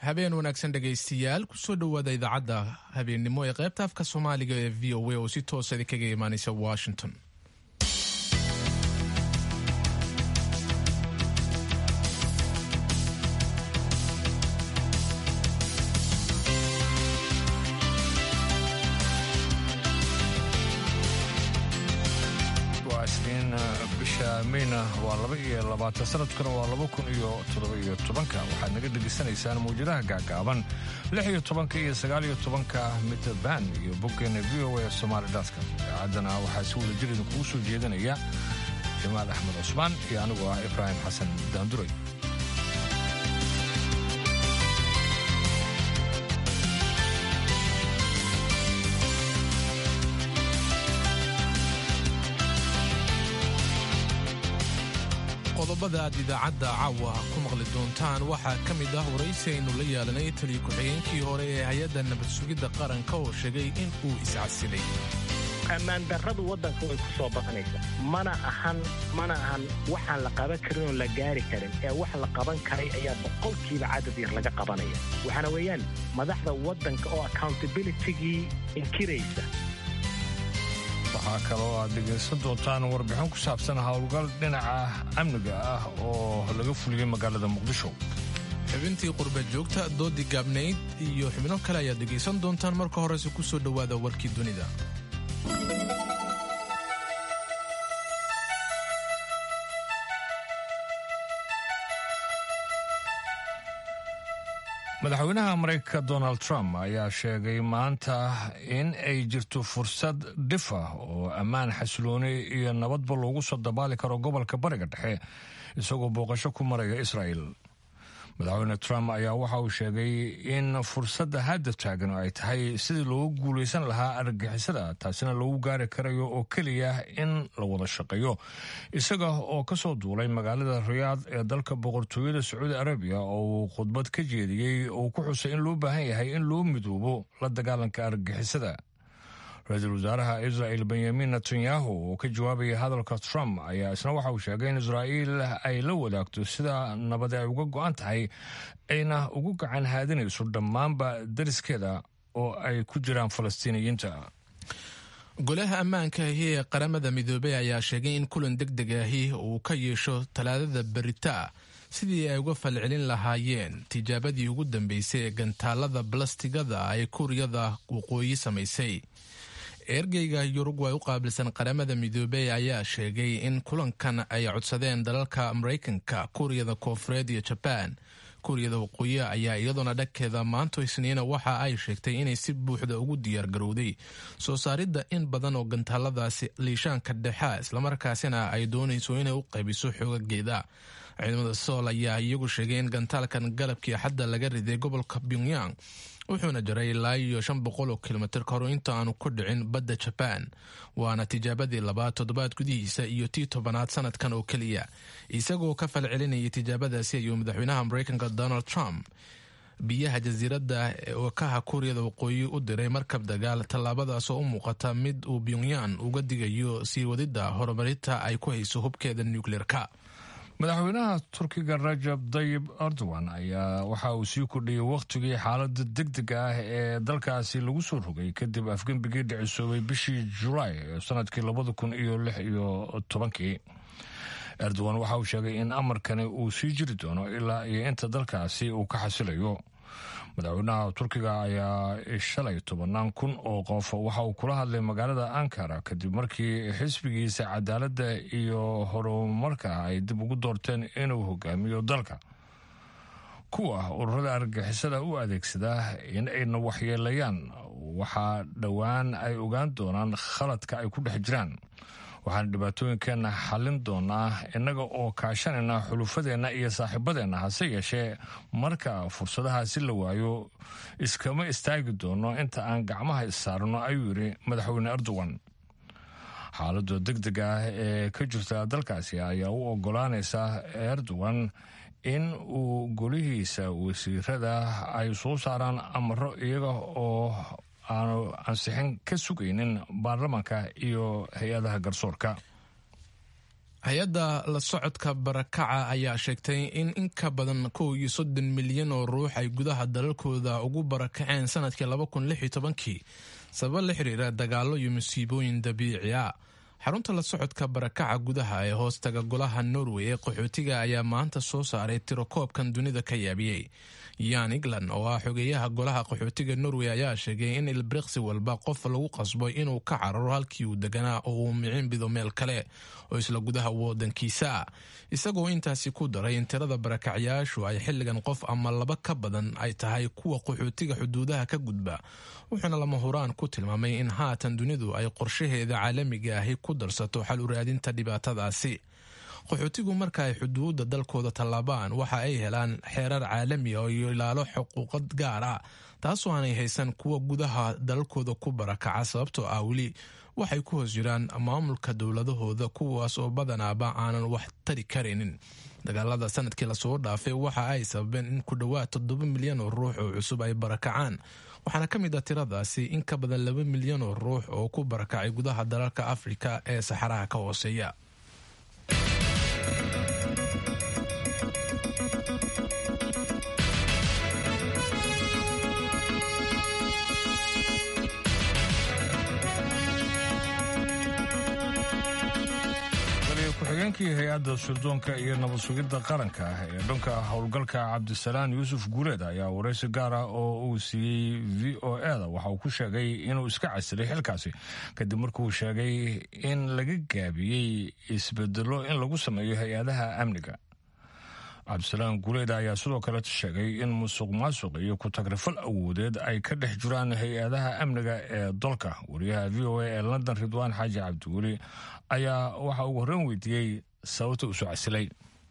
habeen wanaagsan dhegaystiyaal kusoo dhowaada idaacadda habeennimo ee qaybta afka soomaaliga ee v o a oo si toosa idinkaga imaanaysa washington bisha meyna waa laba iyo labaatan sanadkuna waa laba kun iyo toddoba iyo tobanka waxaad naga dhegaysanaysaan mawjadaha gaagaaban lix iyo tobanka iyo sagaal iyo tobanka mitrband iyo boggeena v o a somaali datka idaacaddana waxaa si wada jir idinkugu soo jeedinaya jamaal axmed cusmaan iyo anigoo ah ibraahim xasan daanduray qodobada aad idaacadda caawa ku maqli doontaan waxaa ka mid ah waraysi aynu la yeelanay taliya ku-xigeenkii hore ee hay-adda nabad sugidda qaranka oo sheegay in uu iscasilay ammaandarradu waddanka way ku soo badanaysa mana ahan mana ahan waxaan la qaban karin oo la gaari karin ee wax la qaban karay ayaa boqolkiiba cadad yar laga qabanaya waxaana weeyaan madaxda waddanka oo accountabilitygii inkiraysa waxaa kaloo aad dhegaysan doontaan warbixin ku saabsan howlgal dhinaca amniga ah oo laga fuliyey magaalada muqdisho xubintii qurba joogta doodii gaabnayd iyo xubno kale ayaad dhegaysan doontaan marka horese ku soo dhowaada warkii dunida madaxweynaha maraykanka donald trump ayaa sheegay maanta in ay jirto fursad dhif ah oo ammaan xasilooni iyo nabadba loogu soo dabaali karo gobolka bariga dhexe isagoo booqasho ku maraya israa'el madaxweyne trump ayaa waxa uu sheegay in fursadda hadda taagan ay tahay sidii loogu guulaysan lahaa argagixisada taasina lagu gaari karayo oo keliya in la wada shaqeeyo isaga oo ka soo duulay magaalada riyaad ee dalka boqortooyada sacuudi arabiya oo uu khudbad ka jeediyey uu ku xusay in loo baahan yahay in loo midoobo la dagaalanka argagixisada ra-iisul wasaaraha israel benyamin netanyahu oo ka jawaabaya hadalka trump ayaa isna waxa uu sheegay in israa'iil ay la wadaagto sida nabad ay uga go-an tahay ayna ugu gacan haadinayso dhammaanba dariskeeda oo ay ku jiraan falastiiniyiinta golaha ammaanka ahi ee qaramada midoobey ayaa sheegay in kulan deg deg ahi uu ka yeesho talaadada berita sidii ay uga falcelin lahaayeen tijaabadii ugu dambeysay ee gantaalada balastigada ay kuuriyada waqooyi samaysay ergeyga yurugway u qaabilsan qaramada midoobey ayaa sheegay in kulankan ay codsadeen dalalka maraykanka kuuriyada koofureed iyo jabaan kuuriyada waqooyi ayaa iyadoona dhagkeeda maanto isniina waxa ay sheegtay inay si buuxda ugu diyaargarowday soo saaridda in badan oo gantaaladaasi liishaanka dhexa islamarkaasina ay doonayso inay u qaybiso xoogageeda ciidamada sool ayaa iyagu sheegay in gantaalkan galabkii axadda laga riday gobolka pyongyang wuxuuna jiray ilaa iyo shan boqol oo kilomitir ka hor inta aanu ku dhicin badda jabaan waana tijaabadii labaad toddobaad gudihiisa iyo tii tobanaad sanadkan oo keliya isagoo ka falcelinayay tijaabadaasi ayuu madaxweynaha maraykanka donald trump biyaha jasiiradda wakaha kuuriyada waqooyi u diray markab dagaal tallaabadaas oo u muuqata mid uu pyongyang uga digayo sii wadidda horumarinta ay ku hayso hubkeeda nukleerka madaxweynaha turkiga rajab dayib erdogan ayaa waxa uu sii kordhiyey wakhtigii xaalada deg dega ah ee dalkaasi lagu soo rogay kadib afgembigii dhicisoobay bishii julaay ee sanadkii labada kun iyo lix iyo tobankii erdogan waxa uu sheegay in amarkani uu sii jiri doono ilaa iyo inta dalkaasi uu ka xasilayo madaxweynaha turkiga ayaa shalay tobannaan kun oo qof waxa uu kula hadlay magaalada ankara kadib markii xisbigiisa cadaaladda iyo horumarka ay dib ugu doorteen inuu hogaamiyo dalka kuwa ururada argagixisada u adeegsada in ayna waxyeelayaan waxaa dhowaan ay ogaan doonaan khaladka ay ku dhex jiraan waxaan dhibaatooyinkeenna xallin doonaa innaga oo kaashanayna xulufadeenna iyo saaxiibadeenna hase yeeshee marka fursadahaasi la waayo iskama istaagi doono inta aan gacmaha issaarno ayuu yidhi madaxweyne erdogan xaaladda deg deg ah ee ka jirta dalkaasi ayaa u ogolaanaysa erdogan in uu golihiisa wasiirada ay soo saaraan amaro iyaga oo aanu ansixin ka sugaynin baarlamaanka iyo hay-adaha garsoorka hay-adda la socodka barakaca ayaa sheegtay in in ka badan kow iyo soddon milyan oo ruux ay gudaha dalalkooda ugu barakaceen sanadkii laba kun lix iyo tobankii sabab la xiriira dagaallo iyo musiibooyin dabiici a xarunta la socodka barakaca gudaha ee hoostaga golaha norway ee qaxootiga ayaa maanta soo saaray tirokoobkan dunida ka yaabiyey yan england oo ah xogeeyaha golaha qaxootiga norway ayaa sheegay in ilbriqsi walba qof lagu qasbo inuu ka cararo halkii uu deganaa oo uu micin bido meel kale oo isla gudaha wadankiisa ah isagoo intaasi ku daray in tirada barakacyaashu ay xilligan qof ama laba ka badan ay tahay kuwa qaxootiga xuduudaha ka gudba wuxuuna lama huraan ku tilmaamay in haatan dunidu ay qorshaheeda caalamiga ahi ku darsato xal u raadinta dhibaatadaasi qaxootigu marka ay xuduudda dalkooda tallaabaan waxa ay helaan xeerar caalami ah iyo ilaalo xuquuqad gaar ah taasoo aanay haysan kuwa gudaha dalalkooda ku barakaca sababtoo ah weli waxay ku hoos jiraan maamulka dowladahooda kuwaas oo badanaaba aanan wax tari karaynin dagaalada sanadkii lasoo dhaafay waxa ay sababeen in ku dhowaad toddoba milyan oo ruux oo cusub ay barakacaan waxaana ka mid ah tiradaasi in ka badan laba milyan oo ruux oo ku barakacay gudaha dalalka afrika ee saxaraha ka hooseeya ku-xigeenkii hay-adda sirdoonka iyo nabad sugidda qaranka ee dhanka howlgalka cabdisalaan yuusuf guuleed ayaa waraysi gaar ah oo uu siiyey v o eda waxa uu ku sheegay inuu iska casilay xilkaasi kadib markuu sheegay in laga gaabiyey isbedelo in lagu sameeyo hay-adaha amniga cabdisalaan guuleed ayaa sidoo kale sheegay in musuq maasuq iyo ku-tagrifal awoodeed ay ka dhex jiraan hay-adaha amniga ee dalka wariyaha v o a ee london ridwaan xaaji cabdiweli ayaa waxa uu horreyn weydiiyey sababta usoo casilay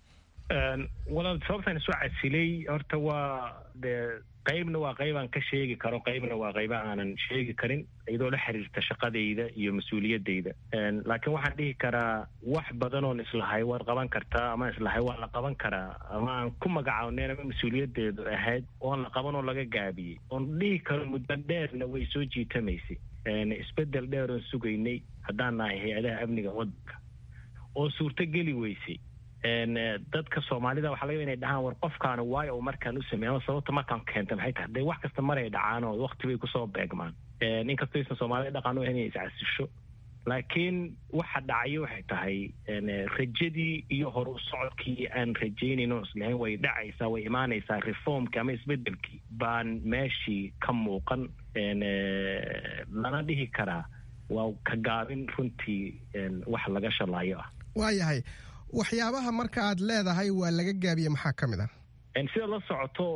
walaal sababtaan isu casilay horta waa dee qaybna waa qaybaan ka sheegi karo qaybna waa qayba aanan sheegi karin iyadoo la xiriirta shaqadayda iyo mas-uuliyadayda laakiin waxaan dhihi karaa wax badan oon islahay waad qaban kartaa ama islahay waa la qaban karaa ama aan ku magacawneen ama mas-uuliyadeedu ahayd oon la qaban oo laga gaabiyey oon dhihi karo muddo dheerna way soo jiitamaysay isbedel dheer oon sugaynay haddaan nahay hay-adaha amniga waddanka oo suurto geli weysay dadka soomaalida waxa laga inay dhahaan war qofkaana waayo uu markaan u sameey ama sababta markaan keenta maxay tahay dee wax kasta maray dhacaan oo wakti bay kusoo beegmaan inkastoo aysan soomaalida dhaqan u ahayn inay iscasisho laakiin waxa dhacayo waxay tahay rajadii iyo hor u socodkii aan rajaynayn oo islahayn way dhacaysaa way imaanaysaa reformkii ama isbedelkii baan meeshii ka muuqan lana dhihi karaa waa ka gaabin runtii wax laga shalaayo ah waayahay waxyaabaha marka aad leedahay waa laga gaabiye maxaa ka mid ah sida la socoto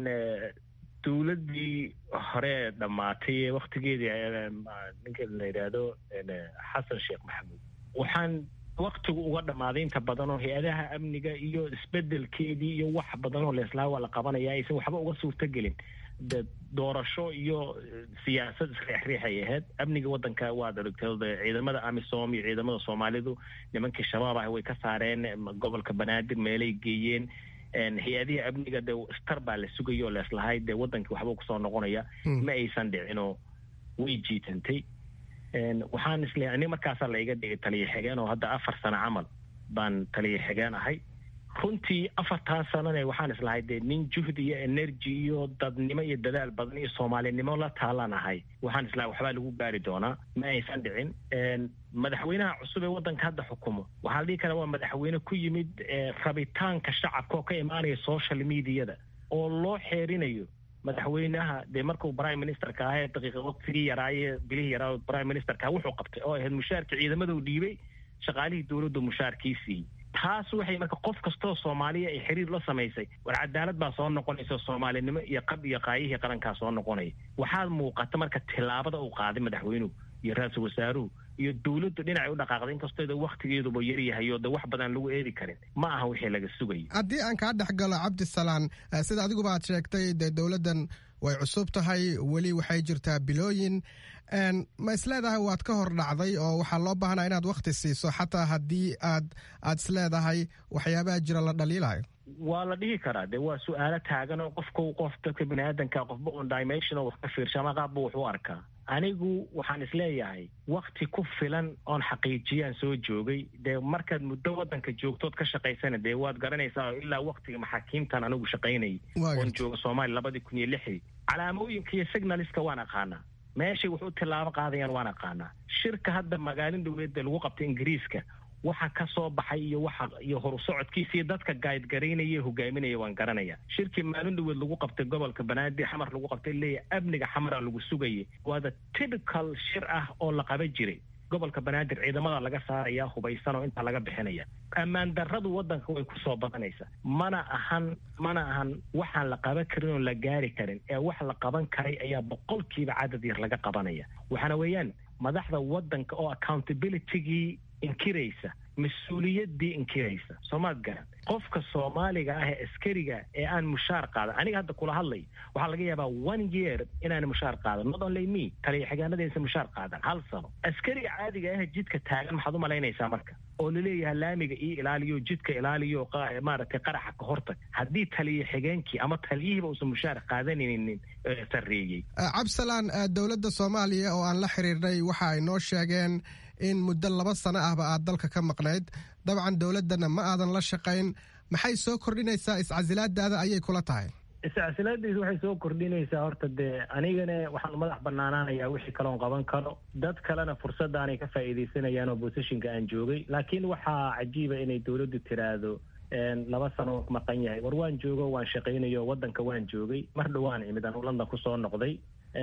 dowladdii hore dhammaatay ee waktigeedii ninka la yidhaahdo xasan sheekh maxamuud waxaan waktigu uga dhammaaday inta badan oo hay-adaha amniga iyo isbedelkeedii iyo wax badan oo leeslaha waa la qabanaya aysan waxba uga suurtogelin de doorasho iyo siyaasad isriixriixay ahayd amniga waddanka waad aragtay ciidamada amisom iyo ciidamada soomaalidu nimankii shabaab ah way ka saareen gobolka banaadir meelay geeyeen hay-adihii amniga dee star baa la sugaya oo leeslahay dee waddankii waxba kusoo noqonaya ma aysan dhicinoo way jiitantay waxaan isle ani markaasaa la iga dhigay taliya xigeen oo hadda afar sano camal baan taliya xigeen ahay runtii afartan sanane waxaan islahay dee nin juhdi iyo energy iyo dadnimo iyo dadaal badan iyo soomaalinimo la taalan ahay waxaan islahay waxbaa lagu gaari doonaa ma aysan dhicin madaxweynaha cusub ee waddanka hadda xukumo waxaa la dhihi karaa waa madaxweyne ku yimid rabitaanka shacabka oo ka imaanaya social mediada oo loo xeerinayo madaxweynaha dee markuu prime ministerka ahae daqiiqa waqtigii yaraaye bilihii yaraa prime ministerka wuxuu qabtay oo ahayd mushaarkii ciidamada u dhiibay shaqaalihii dowladdu mushaarkii siiyey taas waxay marka qof kastoo soomaaliya ay xiriir la samaysay war cadaalad baa soo noqonaysa soomaalinimo iyo qab iyo qaayihii qarankaa soo noqonaya waxaad muuqata marka tillaabada uu qaaday madaxweynuhu iyo ra-iisul wasaaruhu iyo dowladdu dhinacay u dhaqaaqday inkastoo waktigeeduba yaryahay oo de wax badan lagu eedi karin ma aha wixii laga sugayay haddii aan kaa dhex galo cabdisalaan sida adiguba aad sheegtay dee dowladdan way cusub tahay weli waxay jirtaa bilooyin ma isleedahay waad ka hor dhacday oo waxaa loo baahnaa inaad wakhti siiso xataa haddii aad aad isleedahay waxyaabaha jira la dhaliilayo waa la dhihi karaa de waa su-aalo taagan oo qofku qof dadka bini aadanka qofba un dimension oo wax ka fiirsha ama qaabba wax u arkaa anigu waxaan isleeyahay wakti ku filan oon xaqiijiyaan soo joogay dee markaad muddo waddanka joogtood ka shaqaysana dee waad garanaysaa oo ilaa waktiga maxaakiimtan anigu shaqaynayay oon jooga soomaaliya labadii kun iyo lixdii calaamooyinka iyo signaliska waan aqaanaa meeshay wax u tillaabo qaadayaan waan aqaanaa shirka hadda magaalin dhaweedda lagu qabtay ingiriiska waxa ka soo baxay iyo waxa iyo horusocodkiisa iyo dadka gaadgaraynaya hogaaminaya waan garanaya shirkii maalin dhaweed lagu qabtay gobolka banaadir xamar lagu qabtay leeyahy amniga xamara lagu sugayay waa the typical shir ah oo la qaba jiray gobolka banaadir ciidamada laga saaraya hubaysan oo intaa laga bixinaya ammaan darradu waddanka way ku soo badanaysa mana ahan mana ahan waxaan la qaban karin oo la gaari karin ee wax la qaban karay ayaa boqolkiiba cadad yar laga qabanaya waxaana weeyaan madaxda waddanka oo accountabilitygii inkiraysa mas-uuliyaddii inkiraysa soomaad garan qofka soomaaliga ah ee askariga ee aan mushaar qaadan aniga hadda kula hadlay waxaa laga yaabaa one year inaan mushaar qaadan not only me taliya xigaanadaysa mushaar qaadan hal sano askariga caadiga ah jidka taagan maxaad u malaynaysaa marka oo laleeyahay laamiga io ilaaliyo jidka ilaaliyo maaragtay qaraxa ka hortag haddii taliya xigeenkii ama taliyihiiba uusan mushaar qaadanaynin sarreeyey cabsalaan dowladda soomaaliya oo aan la xiriirnay waxa ay noo sheegeen in muddo laba sano ahba aad dalka ka maqnayd dabcan dowladdana ma aadan la shaqayn maxay soo kordhinaysaa iscasilaadaada ayay kula tahay iscasilaadiis waxay soo kordhinaysaa horta dee anigana waxaan madax banaanaanayaa wixii kaloon qaban karo dad kalena fursadaanay ka faa'iidaysanayaan oo bosishinka aan joogay laakiin waxaa cajiiba inay dowladdu tiraahdo laba sano maqan yahay war waan joogo waan shaqaynayo waddanka waan joogay mar dhowaan imid aan london kusoo noqday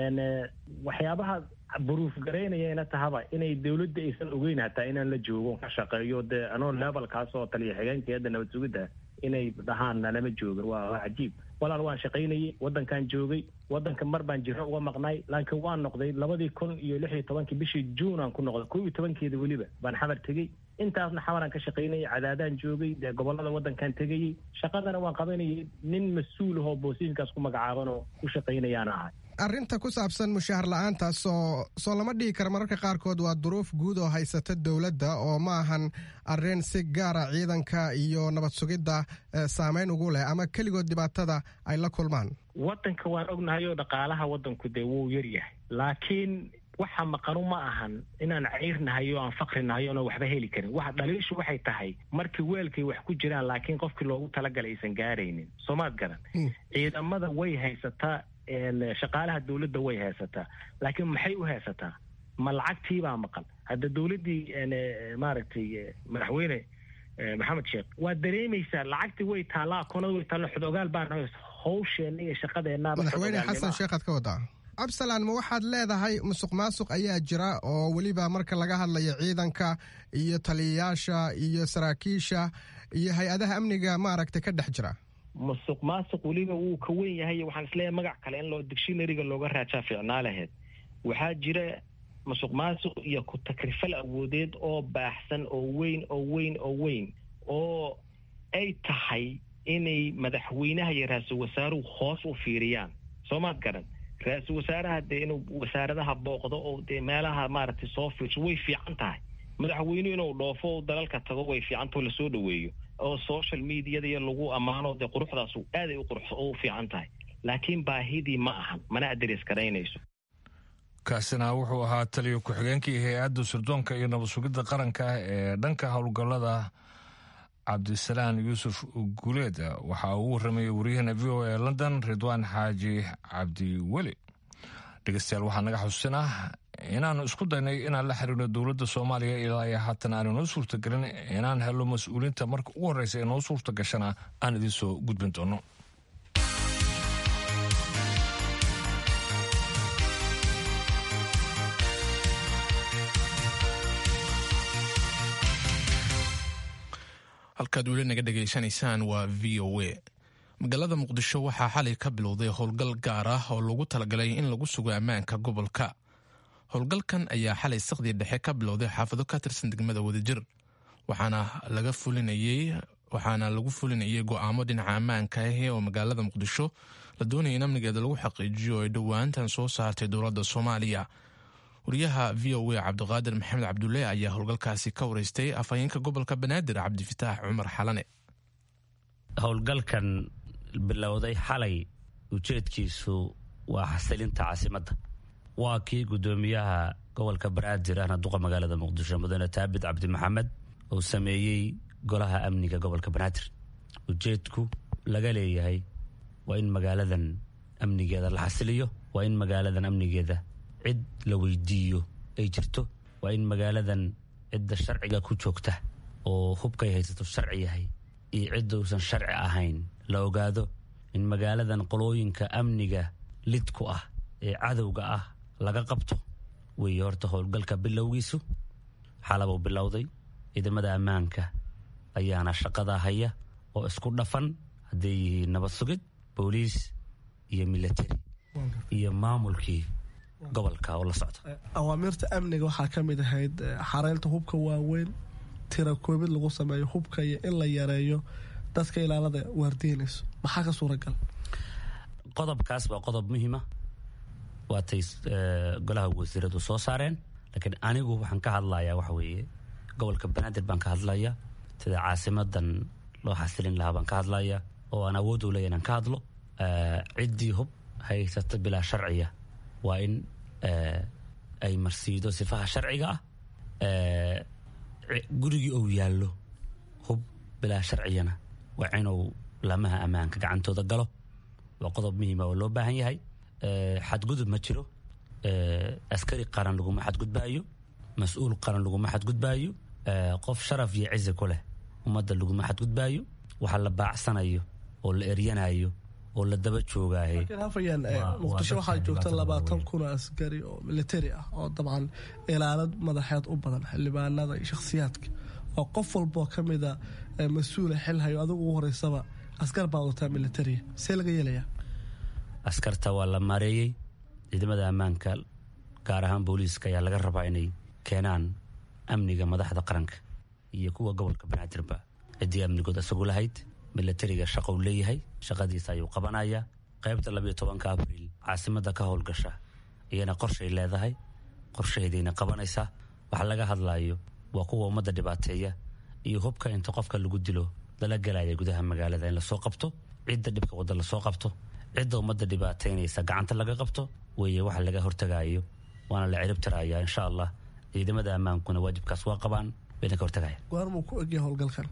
waxyaabaha buruuf garaynayana tahaba inay dowladda aysan ogeyn hataa inaan la joogo ka shaqeeyo dee anoo levelkaas oo taliya xigeenkii hadda nabad sugidda inay dhahaan nalama joogin waa cajiib walaal waan shaqaynayay waddankaan joogay waddanka mar baan jiro uga maqnay laakiin waan noqday labadii kun iyo lix iyo tobankii bishii juun aan ku noqday kow iyo tobankeeda weliba baan xamar tegey intaasna xamaraan ka shaqaynayay cadaadaan joogay dee gobollada waddankaan tegayey shaqadana waan qabanayay nin mas-uul ahoo boosiinkaas ku magacaaban oo ku shaqaynayaana ahay arrinta ku saabsan mushaahar la-aantaas oo soo lama dhigi kara mararka qaarkood waa duruuf guud oo haysata dowladda oo ma ahan arrin si gaara ciidanka iyo nabad sugidda saameyn ugu leh ama keligood dhibaatada ay la kulmaan waddanka waan ognahay oo dhaqaalaha waddanku dee wuu yaryahay laakiin waxa maqanu ma ahan inaan cayrnahay oo aan fakhrinahay oona waxba heli karin waxa dhaliishu waxay tahay markii weelkay wax ku jiraan laakiin qofkii loogu talagalay aysan gaaraynin soomaad garan ciidamada way haysataa shaqaalaha dowladda way haysataa laakiin maxay u haysataa ma lacagtiibaa maqan hadda dowladdii maaragtay madaxweyne maxamed sheekh waa dareemaysaa lacagtii way taallaa akoonada way taalla xodogaal baan hawsheenna iyo shaqadeennaaba madaxweyne xasan sheekhaad ka wadaa cabsalaan ma waxaad leedahay musuq maasuq ayaa jira oo weliba marka laga hadlayo ciidanka iyo taliyayaasha iyo saraakiisha iyo hay-adaha amniga maaragtay ka dhex jira musuq maasuq weliba wuu ka wen yahay waxaan isleeyahay magac kale in loo dictionaryga looga raajaa fiicnaa laheyd waxaa jira musuq maasuq iyo ku takrifal awoodeed oo baaxsan oo weyn oo weyn oo weyn oo ay tahay inay madaxweynaha iyo ra-iisul wasaaruhu hoos u fiiriyaan soomaad garan ra-iisul wasaaraha dee inuu wasaaradaha booqdo oo dee meelaha maaragtay soo fiirso way fiican tahay madaxweynuhu inuu dhoofo o dalalka tago way fiicantao lasoo dhaweeyo oo social mediada iyo lagu ammaano dee quruxdaas aaday u qurux u fiican tahay laakiin baahidii ma ahan mana adres garaynayso kaasina wuxuu ahaa taliya ku-xigeenkii hay-adda sirdoonka iyo nabad sugidda qaranka ee dhanka howlgallada cabdisalaan yuusuf guuleed waxa uu warramayay wariyahana v o a london ridwaan xaaji cabdiweli dhegeystayaal waxaa naga xusinah inaannu isku daynay inaan la xiriirno dowladda soomaaliya ilaa iyo haatan aanu noo suurtagelin inaan helno mas-uuliinta marka ugu horreysa ee noo suurta gashana aan idiin soo gudbin doono halkaad weli naga dhegaysanaysaan waa v o a magaalada muqdisho waxaa xalay ka bilowday howlgal gaar ah oo lagu talagalay in lagu sugo ammaanka gobolka howlgalkan ayaa xalay sakdii dhexe ka bilowday xaafado ka tirsan degmada wadajir waxaana laga fulinayey waxaana lagu fulinayay go'aamo dhinaca ammaanka ahi oo magaalada muqdisho la doonaya in amnigeeda lagu xaqiijiyo oo ay dhowaantan soo saartay dowladda soomaaliya wariyaha v o a cabdiqaadir maxamed cabdulle ayaa howlgalkaasi ka wareystay afhayeenka gobolka banaadir cabdifataax cumar xalane howlgalkan bilowday xalay ujeedkiisu waa xasilinta caasimadda waa kii guddoomiyaha gobolka banaadir ahna duqa magaalada muqdisho mudane taabit cabdi maxamed uu sameeyey golaha amniga gobolka banaadir ujeedku laga leeyahay waa in magaaladan amnigeeda la xasiliyo waa in magaaladan amnigeeda cid la weydiiyo ay jirto waa in magaaladan cidda sharciga ku joogta oo hubkay haysato sharci yahay iyo cidda uusan sharci ahayn la ogaado in magaaladan qolooyinka amniga lidku ah ee cadowga ah laga qabto weeye horta howlgalka bilowgiisu xalabuu bilowday ciidamada ammaanka ayaana shaqadaa haya oo isku dhafan hadday yihiin nabad sugid booliis iyo military iyo maamulkii gobolka oo la socda awaamirta amniga waxaa ka mid ahayd xareynta hubka waaweyn tira koobid lagu sameeyo hubka iyo in la yareeyo dadka ilaalada waardiinayso maxaa ka suuragal qodobkaas waa qodob muhiima waatay golaha wasiiradu soo saareen laakiin anigu waxaan ka hadlayaa waxa weeye gobolka banaadir baan ka hadlaya sida caasimadan loo xasilin lahaa baan ka hadlaya oo aan awood u leeya inaan ka hadlo ciddii hub haysata bilaa sharciya waa in ay marsiido sifaha sharciga ah gurigii ou yaallo hub bilaa sharciyana waa inuu lamaha ammaanka gacantooda galo waa qodob muhiima oo loo baahan yahay xadgudub ma jiro askari qaran laguma xadgudbaayo mas-uul qaran laguma xadgudbaayo qof sharaf iyo cizi ku leh ummadda laguma xadgudbaayo waxa la baacsanayo oo la eryanayo oo la daba joogaaye hafayaan muqdisho waxaa joogta labaatan kun oo askari oo militari ah oo dabcan ilaalad madaxeed u badan xildhibaanada iyo shakhsiyaadka oo qof walboo ka mida mas-uula xilhayo adigu ugu horeysaba askar baa wadataa militariya see laga yeelayaa askarta waa la maareeyey ciidamada ammaanka gaar ahaan booliiska ayaa laga rabaa inay keenaan amniga madaxda qaranka iyo kuwa gobolka banaadirba ciddii amnigood isagu lahayd milatariga shaqou leeyahay shaqadiisa ayuu qabanayaa qaybta labayo tobanka abriil caasimada ka howlgasha iyana qorshay leedahay qorshaheedayna qabanaysaa waxa laga hadlayo waa kuwa ummadda dhibaateeya iyo hubka inta qofka lagu dilo lala gelaya gudaha magaalada in lasoo qabto cidda dhibka wadda lasoo qabto cidda ummadda dhibaateynaysa gacanta laga qabto weeye waxa laga hortagayo waana la ciribtiraya insha allah ciidamada ammaankuna waajibkaas waa qabaan bayna ka hortagaya goormuu ku egya howlgalkan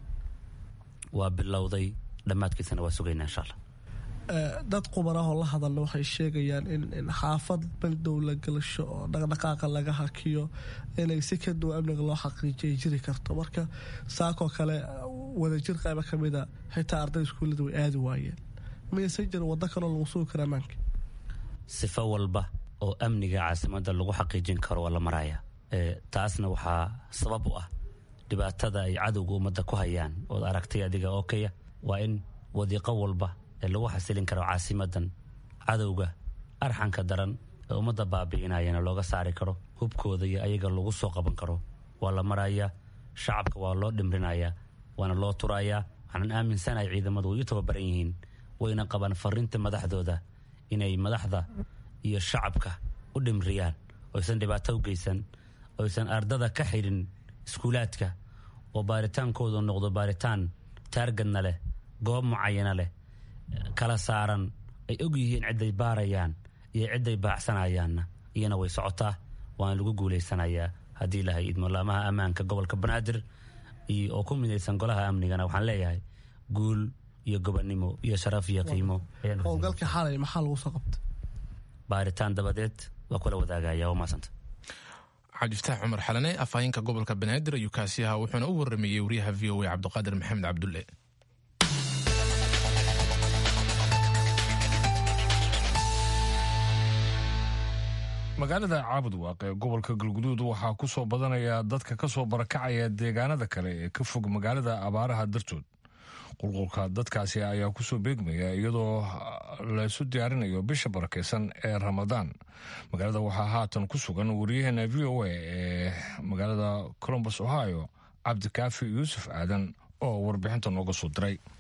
waa bilowday dhammaadkiisana waa sugaynaa insha allah dad qubarahoo la hadalna waxay sheegayaan in xaafad bandow la galasho oo dhaqdhaqaaqa laga hakiyo inay si ka duwan amniga loo xaqiijiya jiri karto marka saakoo kale wadajir qayba ka mida xitaa arday iskuullada way aadi waayeen maysan jira waddo kaloo lagu sugi kara ammaanka sifo walba oo amniga caasimada lagu xaqiijin karo waa la maraya taasna waxaa sabab u ah dhibaatada ay cadowga ummadda ku hayaan ood aragtay adiga oo kaya waa in wadiiqo walba ee lagu xasilin karo caasimadan cadowga arxanka daran ee ummadda baabi'inayana looga saari karo hubkooda iyo ayaga lagu soo qaban karo waa la marayaa shacabka waa loo dhimrinayaa waana loo turayaa waxaanan aaminsanahay ciidamadu way u tababaran yihiin wayna qabaan fariinta madaxdooda inay madaxda iyo shacabka u dhimriyaan oysan dhibaato u geysan oysan ardada ka xidhin iskuulaadka oo baaritaankoodu noqdo baaritaan taargadna leh goob mucayana leh kala saaran ay og yihiin cidday baarayaan iyo cidday baacsanayaanna iyana way socotaa waana lagu guulaysanayaa haddii lahay idmolaamaha ammaanka gobolka banaadir oo ku midaysan golaha amnigana waxaan leeyahay guul iyo gobonnimo iyo sharaf iyo qiimo howlgalka xalay maxaa lagu soo qabtay baaritaan dabadeed waa kula wadaagaya waa maasanta cabdifataax cumar xalane afhayeenka gobolka banaadir ayuu kaasi ahaa wuxuuna u warameeyey wariyaha v o a cabdiqaadir maxamed cabdulle magaalada caabudwaaq ee gobolka galguduud waxaa ku soo badanaya dadka ka soo barakacaya deegaanada kale ee ka fog magaalada abaaraha dartood qulqulka dadkaasi ayaa kusoo beegmaya iyadoo laysu diyaarinayo bisha barakeysan ee ramadaan magaalada waxaa haatan ku sugan wariyaheena v o a ee magaalada colombus ohio cabdikaafi yuusuf aadan oo warbixinta nooga soo diray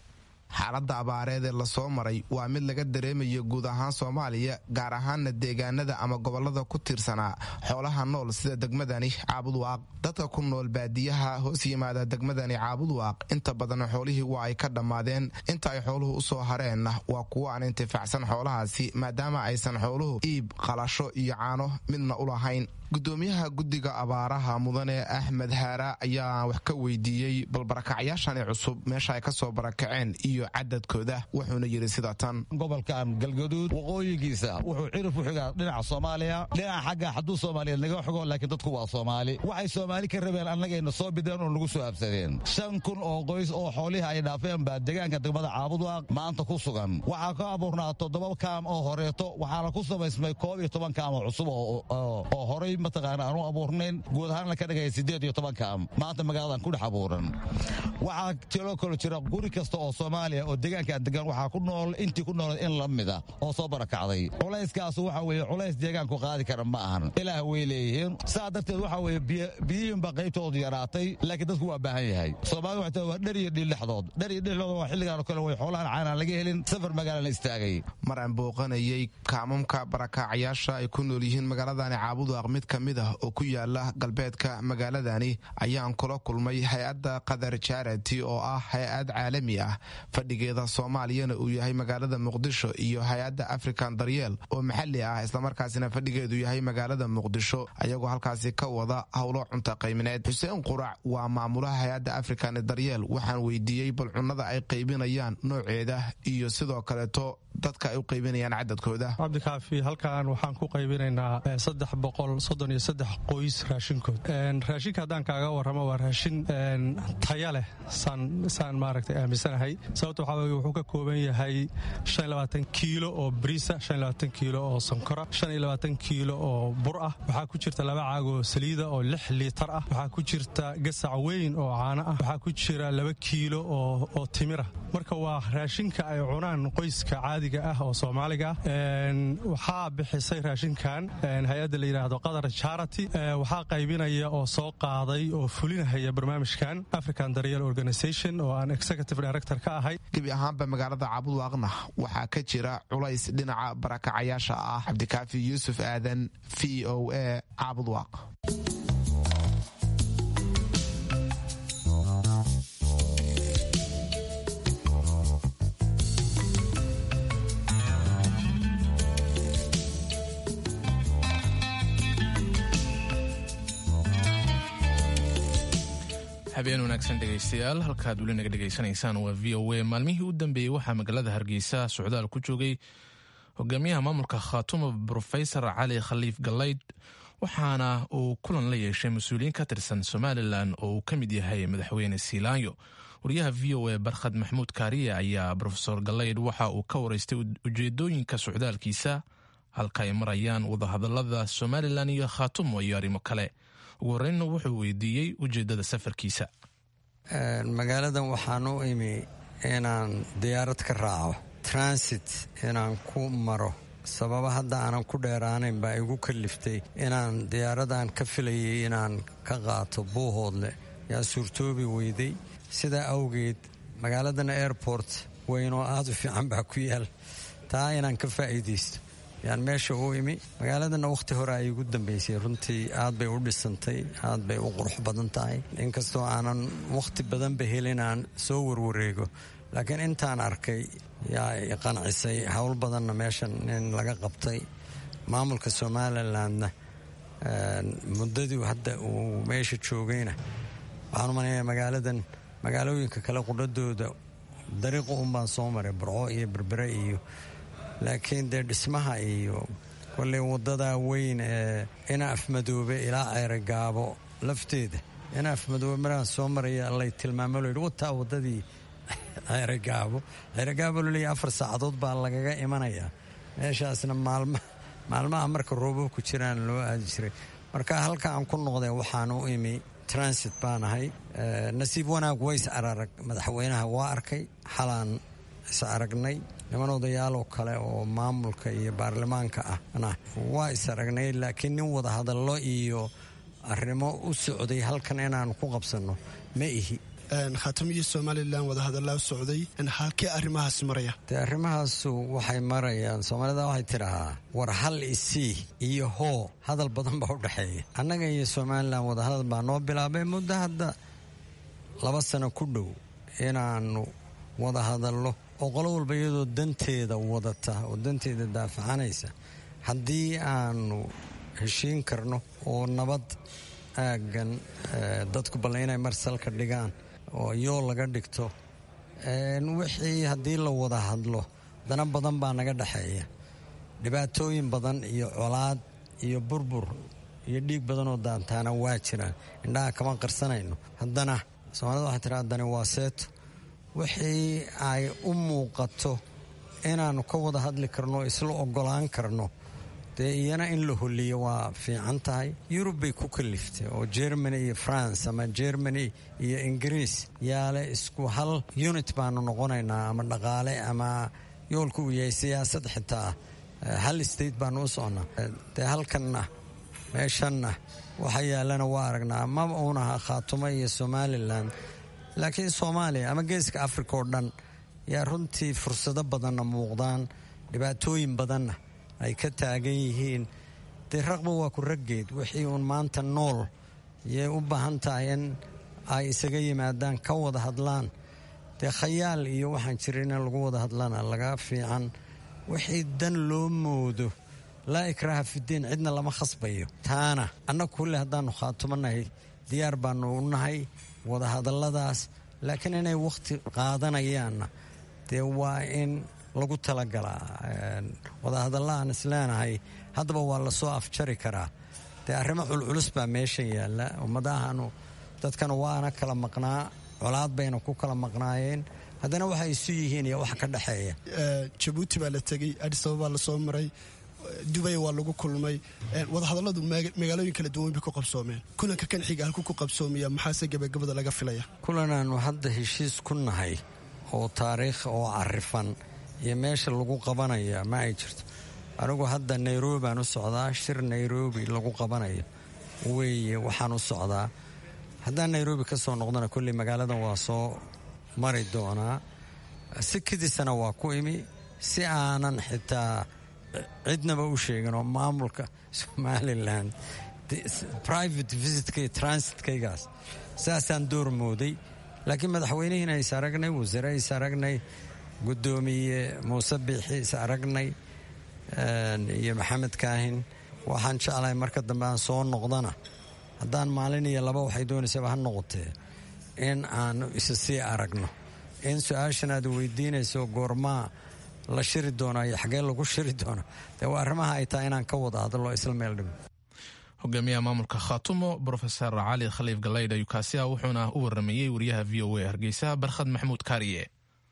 xaaladda abaareed ee lasoo maray waa mid laga dareemayo guud ahaan soomaaliya gaar ahaanna deegaanada ama gobolada ku tiirsanaa xoolaha nool sida degmadani caabudwaaq dadka ku nool baadiyaha hoos yimaada degmadani caabudwaaq inta badan xoolihii waa ay ka dhammaadeen inta ay xooluhu u soo hareenna waa kuwo aan intifaacsan xoolahaasi maadaama aysan xooluhu iib qalasho iyo caano midna u lahayn gudoomiyaha guddiga abaaraha mudane axmed haara ayaa wax ka weydiiyey bal barakacyaashani cusub meesha ay ka soo barakaceen iyo cadadkooda wuxuuna yidhi sida tan gobolkan galgaduud waqooyigiisa wuxuu cirif u xigaa dhinaca soomaaliya dhinaca xagga hadduu soomaaliyeed naga xogo laakiin dadku waa soomaali waxay soomaali ka rabeen annagayna soo bideen oo nagu soo habsadeen shan kun oo qoys oo xoolihii ay dhaafeen baa deegaanka degmada caabudwaaq maanta ku sugan waxaa ka abuurnaa toddoba kaam oo horeeto waxaana ku samaysmay koob iyo toban kaam oo cusub oo horay mataqaana aanu abuurnayn guud ahaan la ka dhigaya siddeed iyo toban kaam maanta magaaladan ku dhex abuuran waxaa tiloo kalo jira guri kasta oo soomaaliya oo deegaankaan degan waxaa ku nool intii ku nooled in la mida oo soo barakacday culayskaasu waxa weeye culays deegaanku qaadi kara ma ahan ilaah way leeyihiin saa darteed waxaa weeye biyihiinba qaybtoodu yaraatay laakiin dadku waa baahan yahay soomaalida waxay tahay waa dhar iyo dhiil dhexdood dhar iyo dhexdood waa xilligaan oo kale way xoolahan caanaan laga helin safar magaalana istaagay mar aan booqanayay kaamamka barakaacayaasha ay ku nool yihiin magaaladani caabudwaaq mid ka mid ah oo ku yaala galbeedka magaaladani ayaan kula kulmay hay-adda qadar jarati oo ah hay-ad caalami ah fadhigeeda soomaaliyana uu yahay magaalada muqdisho iyo hay-adda african daryeel oo maxali ah islamarkaasina fadhigeedu yahay magaalada muqdisho ayagoo halkaasi ka wada howlo cunta qaymineed xuseen qurac waa maamulaha hay-adda african daryeel waxaan weydiiyey bal cunnada ay qaybinayaan nooceeda iyo sidoo kaleeto dadka ay u qaybinayaan cadadkooda cabdikaafi halkan waxaan ku qaybinaynaa saddex boqol soddon iyo saddex qoys raashinkood raashinka haddaan kaaga warramo waa raashin taya leh saan maaragtay aaminsanahay sababta waxaa weye wuxuu ka kooban yahay shan iyo labaatan kiilo oo bariisa shan iyo labaatan kiilo oo sonkora shan iyo labaatan kiilo oo bur ah waxaa ku jirta laba caagoo saliida oo lix liitar ah waxaa ku jirta gasac weyn oo caano ah waxaa ku jira laba kiilo oo timira marka waa raashinka ay cunaan qoyska caadiga ah oo soomaaliga ah waxaa bixisay raashinkan hay-adda la yidhaahdo qatar charity waxaa qaybinaya oo soo qaaday oo fulinahaya barnaamijkan african daryeel organisation oo aan executive director ka ahay gebi ahaanba magaalada caabudwaaqna waxaa ka jira culays dhinaca barakacayaasha ah cabdikaafi yuusuf aadan v o a caabudwaaq habeen wanaagsan dhegaystayaal halkaad weli naga dhegaysanaysaan waa v o a maalmihii u dambeeyey waxaa magaalada hargeysa socdaal ku joogay hogaamiyaha maamulka khaatuma brofesor cali khaliif galayd waxaana uu kulan la yeeshay mas-uuliyiin ka tirsan somalilan oo uu ka mid yahay madaxweyne siilaanyo wariyaha v o a barkhad maxmuud kaariye ayaa rofesor galayd waxa uu ka waraystay ujeedooyinka socdaalkiisa halka ay marayaan wadahadalada somalilan iyo khaatumo iyo arrimo kale ugu horreynna wuxuu weydiiyey ujeeddada safarkiisa magaaladan waxaan u imi inaan diyaarad ka raaco transit inaan ku maro sababa hadda aanan ku dheeraanayn baa igu kaliftay inaan diyaaradan ka filayay inaan ka qaato buuhoodle yaa suurtoobi weyday sidaa awgeed magaaladan airport weynoo aad u fiican baa ku yaal taa inaan ka faa'iidaysto yaan meesha u imi magaaladanna wakhti hore ay igu dambaysay runtii aad bay u dhisantay aad bay u qurux badan tahay inkastoo aanan wakhti badanba helin aan soo warwareego laakiin intaan arkay yaa i qancisay howl badanna meeshan in laga qabtay maamulka somalilandna muddadii hadda uu meesha joogayna waxaan umanayaa magaaladan magaalooyinka kale qudhadooda dariiqa unbaan soo maray burco iyo berbere iyo laakiin dee dhismaha iyo kolley waddadaa weyn ee ina afmadoobe ilaa ceerogaabo lafteeda ina afmadoobe maraan soo maraya lay tilmaamo loyidhi wataa waddadii ceerogaabo ceerogaabo laleeyahy afar saacadood baa lagaga imanayaa meeshaasna maalma maalmaha marka roobabku jiraan loo aadi jiray marka halka aan ku noqday waxaan u imi transit baan ahay nasiib wanaag ways ararag madaxweynaha waa arkay xalaan is aragnay niman odayaaloo kale oo maamulka iyo baarlamaanka ahna waa is aragnay laakiin nin wada hadallo iyo arrimo u socday halkan inaan ku qabsanno ma ihi khaatamo iyo somalilan wadahadallaa socday halkee arrimahaas maraya dee arrimahaasu waxay marayaan soomaalida waxay tidhahaa war hal isii iyo hoo hadal badan baa u dhexeeya annaga iyo somalilan wadahadal baa noo bilaabay muddo hadda laba sano ku dhow inaannu wada hadallo oo qolo walba iyadoo danteeda wadata oo danteeda daafacanaysa haddii aanu heshiin karno oo nabad aaggan dadku balle inay marsalka dhigaan oo yoo laga dhigto wixii haddii la wada hadlo dana badan baa naga dhexeeya dhibaatooyin badan iyo colaad iyo burbur iyo dhiig badan oo daantaana waa jiraan indhaha kama qarsanayno haddana soomaalida waxay tiraa dani waa seeto wixii ay u muuqato inaannu ka wada hadli karno isla ogolaan karno dee iyana in la holiyo waa fiican tahay yurub bay ku kaliftay oo germany iyo france ama germany iyo ingiriis yaale isku hal unit baanu noqonaynaa ama dhaqaale ama yoolku uu yahay siyaasad xitaa hal state baanu u socnaa dee halkanna meeshanna waxa yaalana waa aragnaa maba uunaha khaatumo iyo somalilan laakiin soomaaliya ama geeska africa oo dhan yaa runtii fursado badanna muuqdaan dhibaatooyin badanna ay ka taagan yihiin dee raqba waa ku raggeed wixii uun maanta nool yay u baahan tahay in ay isaga yimaadaan ka wada hadlaan dee khayaal iyo waxaan jirin in lagu wada hadlana laga fiican wixii dan loo moodo laa ikraaha fidiin cidna lama khasbayo taana annagu kulle haddaannu khaatumanahay diyaar baanu u nahay wada hadalladaas laakiin inay wakhti qaadanayaanna dee waa in lagu talagalaa wadahadalla aan isleenahay haddaba waa lasoo afjari karaa dee arrimo culculus baa meeshan yaalla ummadahanu dadkana waana kala maqnaa colaad bayna ku kala maqnaayeen haddana waxay isu yihiin iyo wax ka dhexeeya jabuuti baa la tegey adisababaa lasoo maray dubay waa lagu kulmay wadahadalladu magaalooyin kala duwan bay ku qabsoomeen kulanka kan xiga halku ku qabsoomaya maxaase gebagabada laga filaya kulanaannu hadda heshiis ku nahay oo taariikh oo carifan iyo meesha lagu qabanaya ma ay jirto anigu hadda nairobi baan u socdaa shir nairobi lagu qabanayo weeye waxaan u socdaa haddaan nairobi ka soo noqdana kolley magaaladan waa soo mari doonaa si kadisana waa ku imi si aanan xitaa cidnaba u sheegin oo maamulka somalilan private visitka iyo transitkaygaas saasaan door mooday laakiin madaxweynihiina is aragnay wasare is aragnay guddoomiye muuse biixi is aragnay iyo maxamed kaahin waxaan jeclahay marka dambe aan soo noqdana haddaan maalin iyo laba waxay doonaysaba ha noqotee in aanu isa sii aragno in su-aashan aad weydiinayso goormaa la shiri doona iyo xagee lagu shiri doono dee waa arrimaha ay tahay inaan ka wada hadlo isla meel dhimo hogaamiyaha maamulka khaatumo brofesor cali khaliif galaydh ayukaasiya wuxuuna u waramayey wariyaha v o a hargeysa barkhad maxamuud kaariye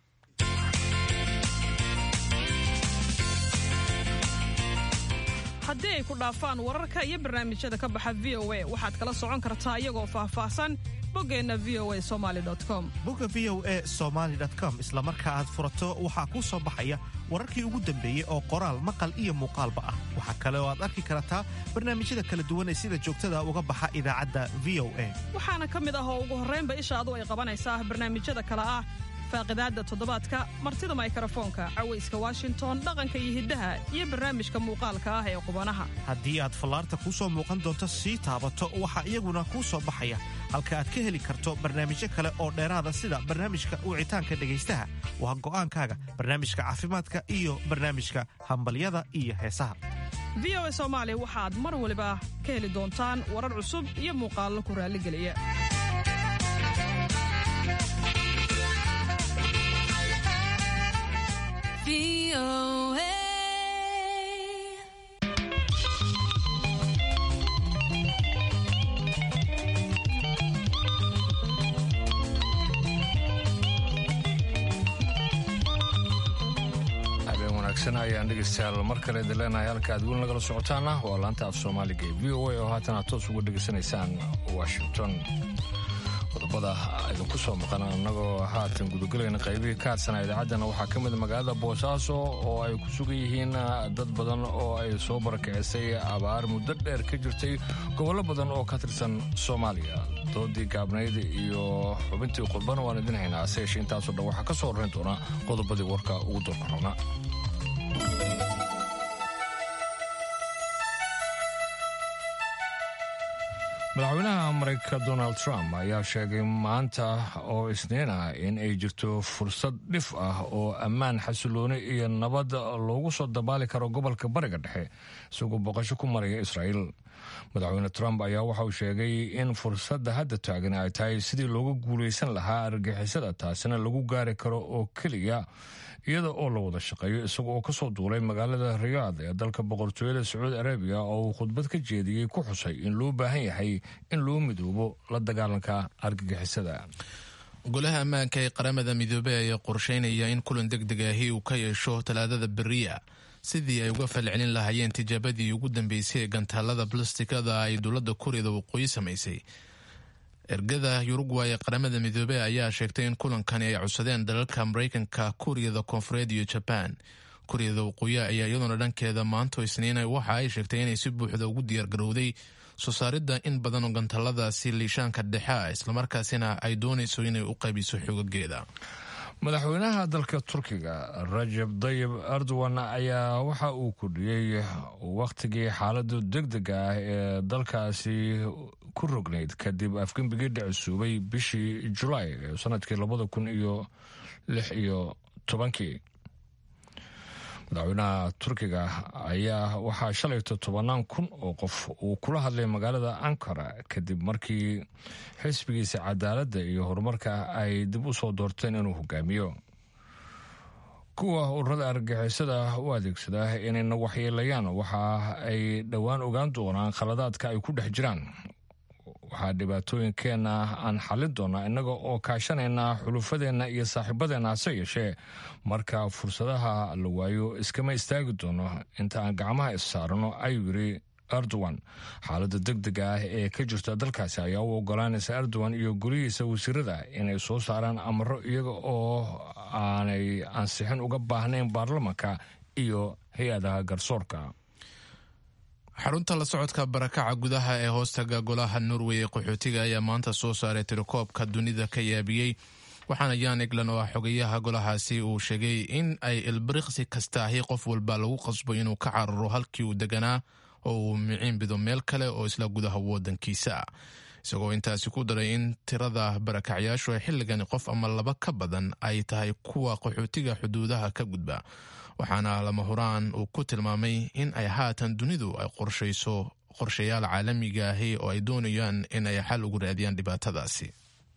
haddii ay ku dhaafaan wararka iyo barnaamijyada ka baxa v o a waxaad kala socon kartaa iyagoo faahfaahsan boggeenna v o a somaali com bogga v o a somaali com isla marka aad furato waxaa kuu soo baxaya wararkii ugu dambeeyey oo qoraal maqal iyo muuqaalba ah waxaa kale oo aad arki kartaa barnaamijyada kala duwan ee sida joogtada uga baxa idaacadda v o a waxaana ka mid ah oo ugu horraynba ishaadu ay qabanaysaa barnaamijyada kale ah faaqidaadda toddobaadka martida maykrofoonka cawayska washington dhaqanka iyo hiddaha iyo barnaamijka muuqaalka ah ee qubanaha haddii aad fallaarta kuu soo muuqan doonto sii taabato waxaa iyaguna kuu soo baxaya halka aad ka heli karto barnaamijyo kale oo dheeraada sida barnaamijka wicitaanka dhegaystaha waa go'aankaaga barnaamijka caafimaadka iyo barnaamijka hambalyada iyo heesaha v o a soomaali waxaad mar waliba ka heli doontaan warar cusub iyo muuqaallo ku raalligeliya ayaan dhegeystayaal mar kale idin leenahay halka aad weli nagala socotaana waa laanta af soomaaliga ee v o a oo haatan aad toos uga dhegeysanaysaan washington qodobada idinku soo maqan annagoo haatan gudagelayna qaybihii ka hadsanaa idaacaddana waxaa ka mid magaalada boosaaso oo ay ku sugan yihiin dad badan oo ay soo barakicisay abaar muddo dheer ka jirtay gobollo badan oo ka tirsan soomaaliya doodii gaabnayd iyo xubintii qurbana waan idin haynaa hase yeeshee intaasoo dhan waxaa ka soo horrayn doona qodobadii warka ugu doorka roona madaxweynaha maraykanka donald trump ayaa sheegay maanta oo isniin ah in ay jirto fursad dhif ah oo ammaan xasilooni iyo nabad loogu soo dabaali karo gobolka bariga dhexe isagoo boqosho ku maraya israa'iil madaxweyne trump ayaa waxa uu sheegay in fursadda hadda taagan ay tahay sidii looga guulaysan lahaa argixisada taasina lagu gaari karo oo keliya iyada oo la wada shaqeeyo isaga oo kasoo duulay magaalada riyaad ee dalka boqortooyada sacuudi arabiya oo uu khudbad ka jeediyey ku xusay in loo baahan yahay in loo midoobo la dagaalanka argagixisada golaha ammaanka ee qaramada midoobey ayaa qorsheynaya in kulan deg deg ahi uu ka yeesho talaadada beriya sidii ay uga falcelin lahaayeen tijaabadii ugu dambeysay ee gantaalada balastikada ay dowladda kuuriyada waqooyi samaysay ergada yurugway ee qaramada midoobey ayaa sheegtay in kulankani ay codsadeen dalalka maraykanka kuuriyada koonfureed iyo jabaan kuuriyada waqooyi ayaa iyaduna dhankeeda maanto isniina waxa ay sheegtay inay si buuxda ugu diyaargarowday soo saaridda in badan oo gantaaladaasi liishaanka dhexe ah islamarkaasina ay doonayso inay u qaybiso xoogageeda madaxweynaha dalka turkiga rajab dayib erdogan ayaa waxa uu kordhiyey wakhtigii xaaladu deg dega ah ee dalkaasi ku rognayd kadib afgembigii dhicisuubay bishii julaay ee sanadkii labada kun iyo lix iyo tobankii madaxweynaha turkiga ayaa waxaa shalayto tobanaan kun oo qof uu kula hadlay magaalada ankara kadib markii xisbigiisa cadaaladda iyo horumarka ay dib u soo doorteen inuu hogaamiyo kuwa ururada argagixisada u adeegsada inayna waxyeelayaan waxa ay dhowaan ogaan doonaan khaladaadka ay ku dhex jiraan waxaa dhibaatooyinkeenna aan xallin doonaa innaga oo kaashanayna xulufadeenna iyo saaxiibadeenna hase yeeshee marka fursadaha la waayo iskama istaagi doono inta aan gacmaha issaarano ayuu yidhi erdogan xaaladda deg dega ah ee ka jirta dalkaasi ayaa u ogolaanaysa erdogan iyo golihiisa wasiirada inay soo saaraan amaro iyaga oo aanay ansixin uga baahnayn baarlamanka iyo hay-adaha garsoorka xarunta la socodka barakaca gudaha ee hoostaga golaha norway ee qaxootiga ayaa maanta soo saaray tirakoobka dunida ka yaabiyey waxaana yan eglan oo ah xogayaha golahaasi uu sheegay in ay ilbiriqsi kastaahi qof walba lagu qasbo inuu ka cararo halkii uu deganaa oo uu miciin bido meel kale oo isla gudaha wadankiisa ah isagoo intaasi ku daray in tirada barakacyaashu ay xilligani qof ama laba ka badan ay tahay kuwa qaxootiga xuduudaha ka gudba waxaana lama huraan uu ku tilmaamay in ay haatan dunidu ay qorshayso qorshayaal caalamiga ahi oo ay doonayaan in ay xal ugu raadiyaan dhibaatadaasi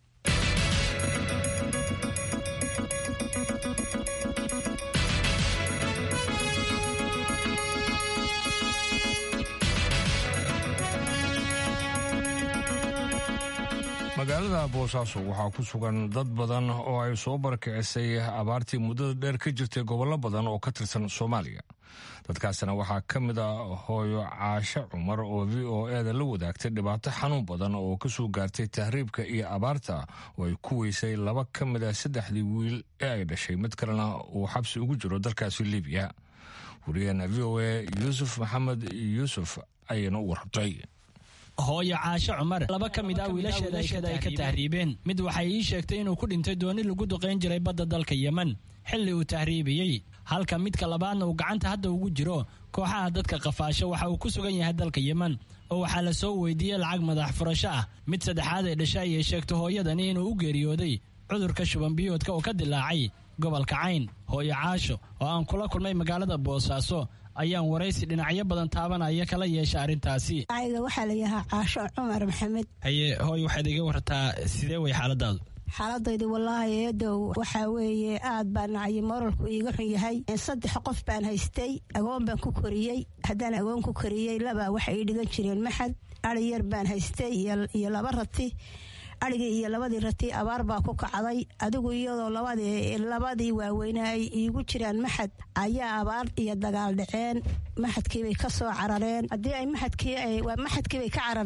magaalada boosaaso waxaa ku sugan dad badan oo ay soo barakicisay abaartii muddada dheer ka jirtay gobollo badan oo ka tirsan soomaaliya dadkaasina waxaa ka mid a hooyo caashe cumar oo v o eda la wadaagtay dhibaato xanuun badan oo ka soo gaartay tahriibka iyo abaarta oo ay ku weysay laba ka mid a saddexdii wiil ee ay dhashay mid kalena uu xabsi ugu jiro dalkaasi libiya wariyaheena v o e yuusuf maxamed yuusuf ayayna u warrabtay hooyo caashe cumar laba ka mid ah wiilasheeda ay ka tahriibeen mid waxay ii sheegtay inuu ku dhintay dooni lagu duqayn jiray badda dalka yemen xilli uu tahriibiyey halka midka labaadna uu gacanta hadda ugu jiro kooxaha dadka qafaasho waxa uu ku sugan yahay dalka yemen oo waxaa la soo weydiiyey lacag madax furasho ah mid saddexaad ee dhasha ayay sheegtay hooyadani inuu u geeriyooday cudurka shubanbiyoodka oo ka dilaacay gobolka cayn hooyo caasho oo aan kula kulmay magaalada boosaaso ayaan waraysi dhinacyo badan taabanaya kala yeesha arrintaasi ayga waxaa la yahaa caasho cumar maxamed haye hooy waxaad iga wartaa sidee way xaaladaadu xaaladaydu wallaahi eedow waxaa weeye aad baa nacyi moralku iiga xun yahay saddex qof baan haystay agoon baan ku koriyey haddaan agoon ku koriyey labaa waxay ii dhigan jireen maxad ari yar baan haystay iyo laba rati arigii iyo labadii rati abaar baa ku kacday adigu iyadoo labadii waaweyne ay iigu jiraan maxad ayaa abaar iyo dagaal dhaceen maxadkiibay ka soo carareen haddii ay maxadkii maxadkiibay ka carareen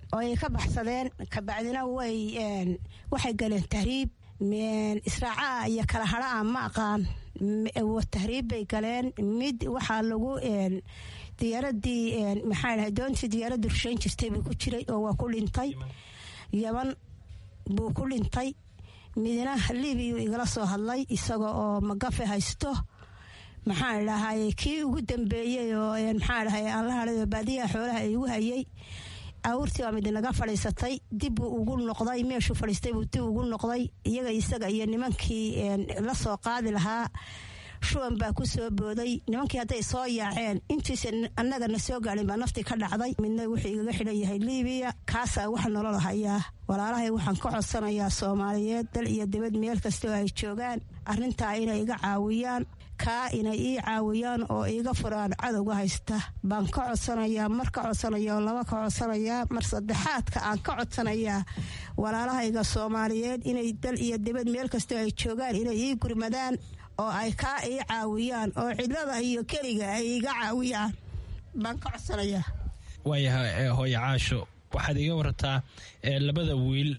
oo ay ka baxsadeen kabacdina way waxay galeen tahriib israacaha iyo kala hadha'a ma aqaan tahriib bay galeen mid waxaa lagu diyaaradii maxaa dhahay doontii diyaaraddu rushayn jirtay buu ku jiray oo waa ku dhintay yaban buu ku dhintay midna libiyu igala soo hadlay isaga oo magafe haysto maxaan dhahay kii ugu dambeeyey oo maxaa dhahay aan la hadhay oo baadiyaha xoolaha igu hayay awurtii baa midinaga fadhiisatay dib buu ugu noqday meeshuu fadhiistay buu dib ugu noqday iyaga isaga iyo nimankii la soo qaadi lahaa shuban baa ku soo booday nimankii hadday soo yaaceen intiisa annagana soo gaadhin baa naftii ka dhacday midna wuxuu igaga xidhan yahay libiya kaasaa wax nolola hayaa walaalahay waxaan ka codsanayaa soomaaliyeed dal iyo dibad meel kastoo ay joogaan arrintaa inay iga caawiyaan kaa inay ii caawiyaan oo iiga furaan cadowga haysta baan ka codsanayaa mar ka codsanaya oo laba ka codsanayaa mar saddexaadka aan ka codsanayaa walaalahayga soomaaliyeed inay dal iyo dibad meel kastoo ay joogaan inay ii gurmadaan oo ay kaa ii caawiyaan oo cidlada iyo keliga ay iga caawiyaan baan ka codsanayaa waayahay hooye caasho waxaad iga warataa labada wiil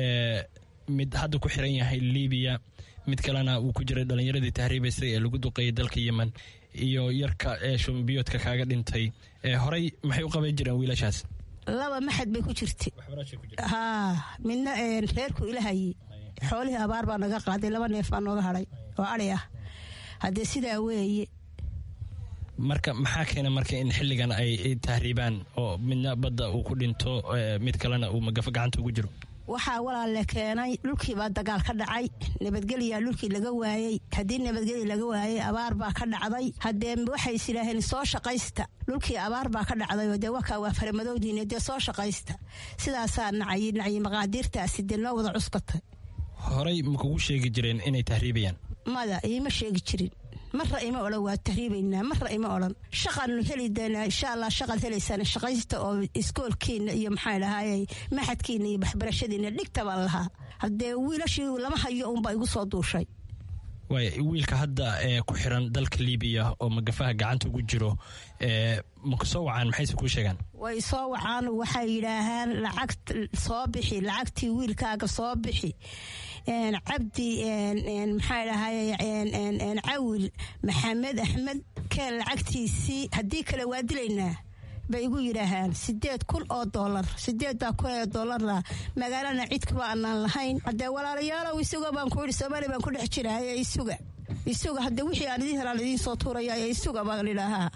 mid hadda ku xiran yahay libiya mid kalena uu ku jiray dhallinyaradii tahriibaysay ee lagu duqeeyay dalka yemen iyo yarka ee shumbiyoodka kaaga dhintay horey maxay u qaban jireen wiilashaas laba maxad bay ku jirta haa midna reerku ilahaye xoolihii abaar baa naga qaaday laba neef baa nooga hadhay oo adhi ah haddee sidaa weeye marka maxaa keena marka in xilligan ay tahriibaan oo midna badda uu ku dhinto mid kalena uu magafo gacanta ugu jiro waxaa walaale keenay dhulkiibaa dagaal ka dhacay nabadgelyaa dhulkii laga waayey haddii nabadgelya laga waayey abaar baa ka dhacday haddee waxay is idhaaheen soo shaqaysta dhulkii abaar baa ka dhacday oo dee wakaa waa faramadowdiine dee soo shaqaysta sidaasaa nacay nacyi maqaadiirtaasi dee noo wada cuskatay horey ma kugu sheegi jireen inay tahriibayaan mada iima sheegi jirin marra ima odhan waa tahriibaynaa marra ima odhan shaqaanu heli doonaa insha allah shaqaad helaysaan shaqaysta oo iskoolkiina iyo maxaa dhahaayey maxadkiina iyo waxbarashadiina dhigta baan lahaa haddee wiilashii lama hayo unbaa igu soo duushay waaya wiilka hadda ee ku xiran dalka libiya oo magafaha gacanta ugu jiro ma ku soo wacaan maxayse kuu sheegaan way soo wacaan waxay yidhaahaan lacag soo bixi lacagtii wiilkaaga soo bixi cabdi maxaa dhahay cawil maxamed axmed keen lacagtiisii haddii kale waa dilaynaa bay igu yidhaahaan sideed kun oo dolar sideeddaa kun ee dolarna magaalana cidkaba aanaan lahayn haddee walaalayaalow isuga baan ku yidhi soomaaliya baan ku dhex jiraaye isuga isuga haddee wixii aan idiin helaan idiin soo tuuraya isuga baan idhaahaa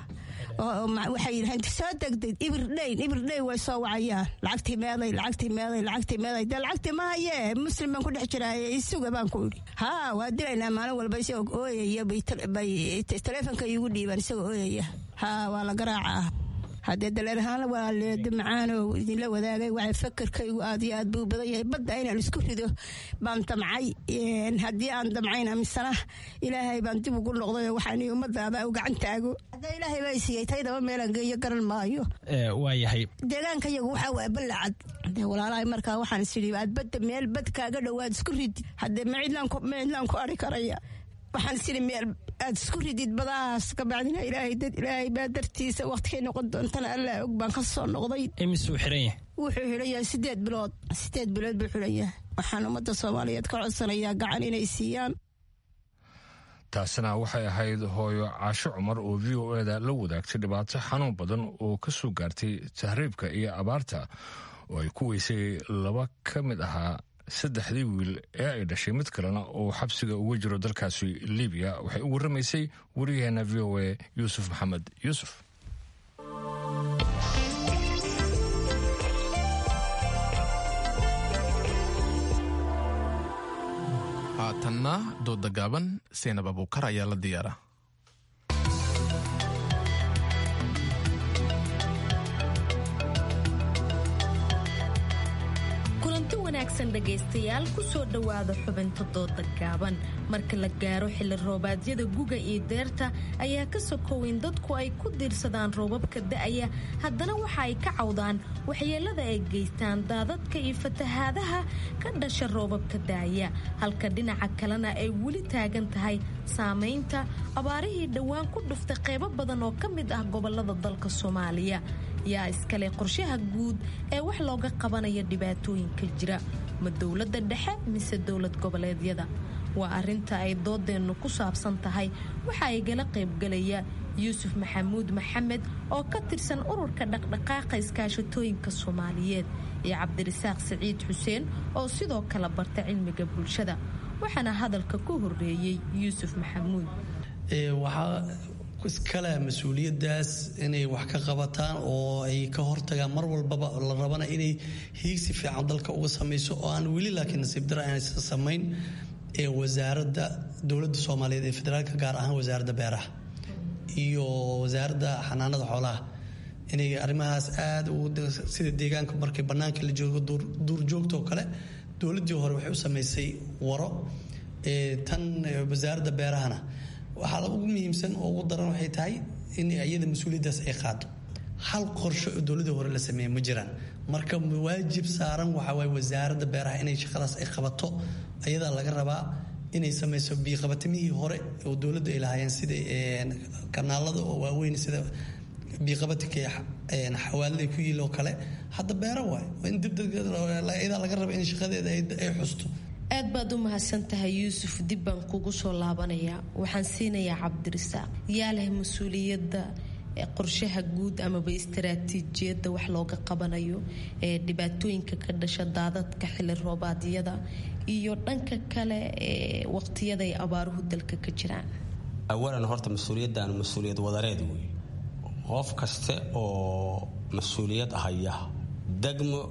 waxay yidhaheen soo degdeg ibirdhayn ibirdhayn way soo wacayaan lacagtii meeday lacagtii meeday lacagtii meeday dee lacagtii ma hayee muslim baan ku dhex jiraaye isuga baan ku idhi haa waa dilaynaa maalin walba isagoo ooyaya bay taleefonka iigu dhiibaan isagoo ooyaya haa waa la garaacaa haddee daleer ahaan walaaleeda macaanow idinla wadaagay waxay fakarkaygu aad iyo aad buu badan yahay badda inaan isku rido baan damcay haddii aan damcayna misana ilaahay baan dib ugu noqday waxaan ummadaada u gacan taago haddee ilaahay baa siiyey taydaba meelaan geeyo garan maayo waayahay deegaanka yagu waxaa waa ballacad dee walaalahay markaa waxaan isidhi aad badda meel bad kaaga dhowaad isku ridi haddee ma cidlaan ku ari karaya waxaan isidhi meel aad isku ridid badahaas kabacdina ilaahay dad ilaahay baa dartiisa waqtikay noqon doontana allaa og baan ka soo noqday imisuu xiran yahay wuxuu xidhan yahay sideed bilood sideed bilood buu xidhan yahay waxaan ummadda soomaaliyeed ka codsanayaa gacan inay siiyaan taasina waxay ahayd hooyo caasho cumar oo v o eda la wadaagtay dhibaato xanuun badan oo ka soo gaartay tahriibka iyo abaarta oo ay ku weysay laba ka mid ahaa saddexdii wiil ee ay dhashay mid kalena oo xabsiga uga jiro dalkaasi libiya waxay u warramaysay wariyaheena v o a yuusuf maxamed yuusuf haatanna dooda gaaban seynab abuukar ayaa la diyaara dhegaystayaal kusoo dhowaada xubinta dooda gaaban marka la gaaro xilli roobaadyada guga iyo deerta ayaa ka sokoweyn dadku ay ku diirsadaan roobabka da'aya haddana waxa ay ka cawdaan waxyeelada ay geystaan daadadka iyo fatahaadaha ka dhasha roobabka da'aya halka dhinaca kalena ay weli taagan tahay saamaynta abaarihii dhowaan ku dhuftay qaybo badan oo ka mid ah gobolada dalka soomaaliya yaa iskale qorshaha guud ee wax looga qabanayo dhibaatooyinka jira ma dowladda dhexe mise dowlad goboleedyada waa arinta ay doodeennu ku saabsan tahay waxa ay gala qaybgalaya yuusuf maxamuud maxamed oo ka tirsan ururka dhaqdhaqaaqa iskaashatooyinka soomaaliyeed iyo cabdirasaaq siciid xuseen oo sidoo kale barta cilmiga bulshada waxaana hadalka ku horeeyey yuusuf maxamuud waxaa iskale mas-uuliyadaas inay wax ka qabataan oo ay ka hortagaan mar walbaba la rabana inay hiigsi fiican dalka uga samayso oo aan weli laakiin nasiib dara aanaysan samayn ee wasaaradda dowladda soomaaliyeed ee federaalka gaar ahaan wasaaradda beeraha iyo wasaaradda xanaanada xoolaha inay arrimahaas aada sida deegaanka markay bannaanka la joogo duurjoogta oo kale dowladdii hore waxay u samaysay waro tan wasaaradda beerahana waxaa ugu muhiimsan oo ugu daran waxay tahay in iyada mas-uuliyaddaas ay qaado hal qorsho oo dowladii hore la sameeya ma jiraan marka waajib saaran waxaa waaye wasaaradda beeraha inay shaqadaas ay qabato ayadaa laga rabaa inay samayso biiqabatimihii hore oo dowladdu ay lahaayeen sida kanaalada oo waaweyn sida biiqabatinka xawaalada ku yiil oo kale hadda beero waay in dibyadaa laga raba in shaqadeeda ay xusto aad baad u mahadsan tahay yuusuf dib baan kugu soo laabanayaa waxaan siinayaa cabdirasaaq yaa leh mas-uuliyadda qorshaha guud amaba istaraatiijiyadda wax looga qabanayo ee dhibaatooyinka ka dhasha daadadka xili roobaadyada iyo dhanka kale ee waqtiyada ay abaaruhu dalka ka jiraan awalan horta mas-uuliyaddan mas-uuliyad wadareed wey qof kaste oo mas-uuliyad haya degmo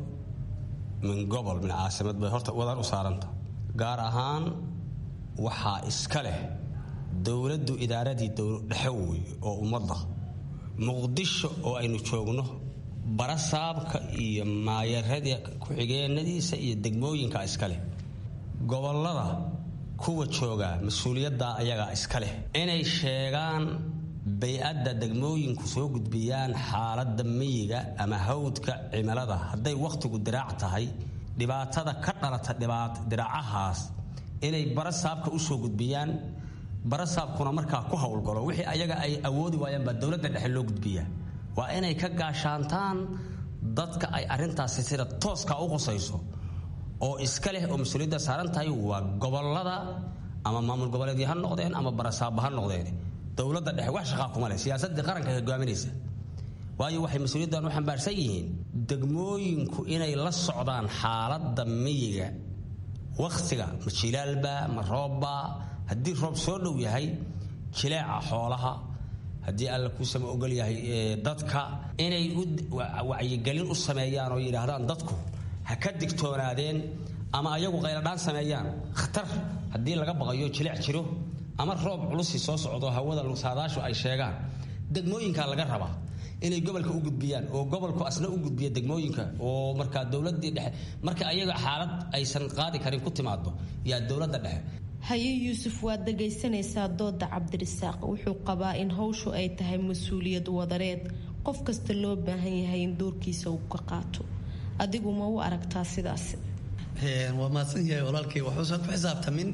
min gobol min caasimad bay horta wadar u saaranta gaar ahaan waxaa iska leh dowladdu idaaradii dhexe wey oo ummadda muqdisho oo aynu joogno barasaabka iyo maayarada ku-xigeenadiisa iyo degmooyinka iska leh gobolada kuwa jooga mas-uuliyadda ayagaa iska leh inay sheegaan bay-adda degmooyinku soo gudbiyaan xaaladda miyiga ama hawdka cimilada hadday wakhtigu diraac tahay dhibaatada ka dhalata diraacahaas inay barasaabka u soo gudbiyaan barasaabkuna markaa ku howlgalo wixii ayaga ay awoodi waayaan baa dowladda dhexe loo gudbiyaa waa inay ka gaashaantaan dadka ay arrintaasi sida tooska u qusayso oo iska leh oo mas-uuliyadda saaran tahay waa gobolada ama maamul goboleedyo ha noqdeen ama barasaabba ha noqdeen dowladda dhexe wax shaqaa kuma leh siyaasaddii qaranka hogaaminaysa waayo waxay mas-uuliyaddan u xambaarsan yihiin degmooyinku inay la socdaan xaaladda miyiga wakhtiga ma jilaalba ma roobba haddii roob soo dhow yahay jileeca xoolaha haddii alla kuusama ogol yahay dadka inay wacyigelin u sameeyaan oo yidhaahdaan dadku ha ka digtoonaadeen ama ayagu qayladhaan sameeyaan khatar haddii laga baqayo jilec jiro ama roob culusi soo socdo hawada saadaashu ay sheegaan degmooyinka laga rabaa inay gobolka u gudbiyaan oo gobolku asna u gudbiya degmooyinka oo markaa dowladii dhexe marka ayaga xaalad aysan qaadi karin ku timaado yaa dowladda dhexe haye yuusuf waad dhagaysanaysaa dooda cabdirisaaq wuxuu qabaa in hawshu ay tahay mas-uuliyad wadareed qof kasta loo baahan yahay in doorkiisa uu ka qaato adigu ma u aragtaa sidaas waa mahadsan yahay walaalkay waxuusan ku xisaabtamin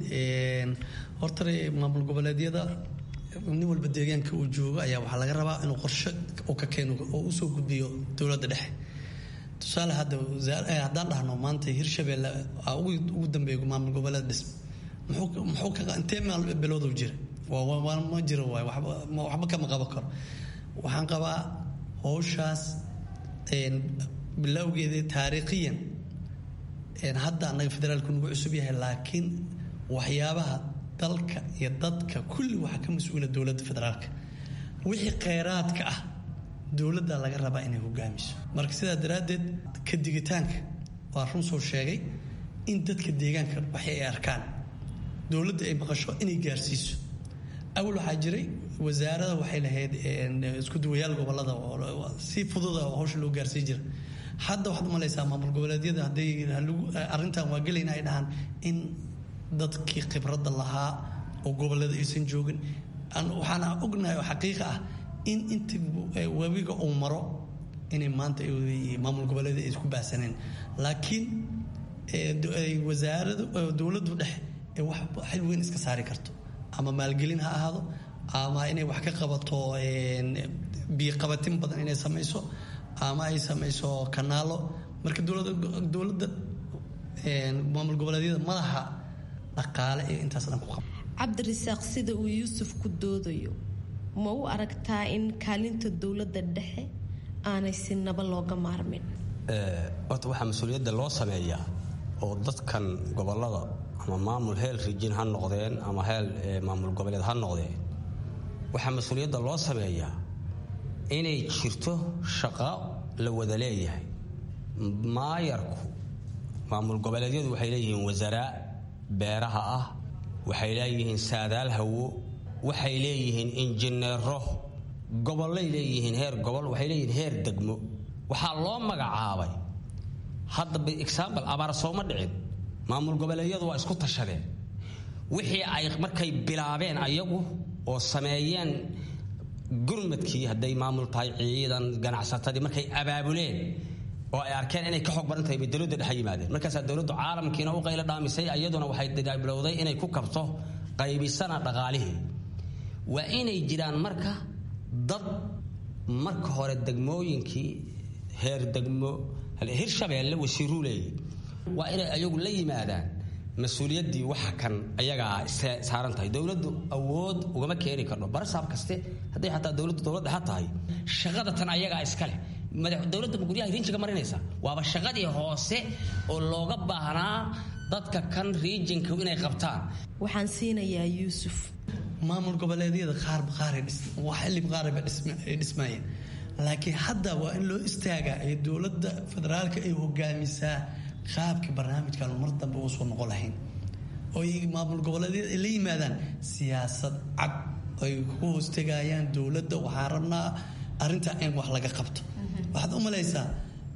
horta maamul goboleedyada nin walba deegaanka uu joogo ayaa waxaa laga rabaa inuu qorshe uu ka keeno oo usoo gudbiyo dowladda dhexe tusaale hadda haddaan dhahno maanta hirshabeelle ugu dambeeyo maamul goboleed dhism muxuu ka intee maal bilowdu jira ma jiro waay waxba kama qaban karo waxaan qabaa howshaas bilowgeeda taariikhiyan hadda annaga federaalku nagu cusub yahay laakiin waxyaabaha dalka iyo dadka kulli waxaa ka mas-uula dowladda federaalka wixii kheyraadka ah dowladda laga rabaa inay hogaamiso marka sidaa daraaddeed ka digitaanka waa run soo sheegay in dadka deegaanka waxay ay arkaan dowladda ay maqasho inay gaarsiiso awal waxaa jiray wasaarada waxay lahayd isku duwayaal gobolada si fududa hawsha loo gaarsii jira hadda waxaad umalaysaa maamul goboleedyada hadday arrintan waa gelayna ay dhahaan in dadkii khibradda lahaa oo gobolada aysan joogin waxaana ognahay oo xaqiiqa ah in inta webiga uu maro inay maanta maamul goboleeda ay isku baahsaneen laakiin wasaarada dowladdu dhexe ee wax xil weyn iska saari karto ama maalgelin ha ahaado ama inay wax ka qabato biiqabatin badan inay samayso ama ay samayso kanaalo marka dowladda maamul goboleedyada madaxa dhaqaale ee intaas dhan ku qaba cabdirasaaq sida uu yuusuf ku doodayo ma u aragtaa in kaalinta dowladda dhexe aanay si naba looga maarmin horta waxaa mas-uuliyadda loo sameeyaa oo dadkan gobolada ama maamul heel rijin ha noqdeen ama heel maamul goboleed ha noqdeen waxaa mas-uuliyadda loo sameeyaa inay jirto shaqo la wada leeyahay maayarku maamul goboleedyadu waxay leeyihiin wasaaraa beeraha ah waxay leeyihiin saadaal hawo waxay leeyihiin injineero gobollay leeyihiin heer gobol waxay leeyihiin heer degmo waxaa loo magacaabay hadda example abaar sooma dhicin maamul goboleedyadu waa isku tashadeen wixii ay markay bilaabeen ayagu oo sameeyeen gurmadkii hadday maamul tahay ciidan ganacsatadii markay abaabuleen oo ay arkeen inay ka xoog badan tahay bay dowladda dhexe yimaadeen markaasaa dowladdu caalamkiina u qaylo dhaamisay iyaduna waxay bilowday inay ku kabto qaybisana dhaqaalihii waa inay jiraan marka dad marka hore degmooyinkii heer degmo hirshabeelle wasiiruu leeyahy waa inay ayagu la yimaadaan mas-uuliyaddii waxa kan ayagaa saaran tahay dowladdu awood ugama keeni karno barasaab kaste hadday xataa dowladdu dowlad dhexa tahay shaqada tan ayagaa iskale dowladda guryaha riinjiga marinaysa waaba shaqadii hoose oo looga baahnaa dadka kan riijinka inay qabtaan waxaan siinayaa yuusuf maamul goboleedyada qaarba qaar xilib qaarba ay dhismayeen laakiin hadda waa in loo istaagaa ee dowladda federaalka ay hogaamisaa qaabkii barnaamijkan mar dambe uu soo noqon lahayn oo maamul goboleedyada ay la yimaadaan siyaasad cad ay ku hoostegayaan dowladda waxaan rabnaa arrintaa in wax laga qabto waxaad u malaysaa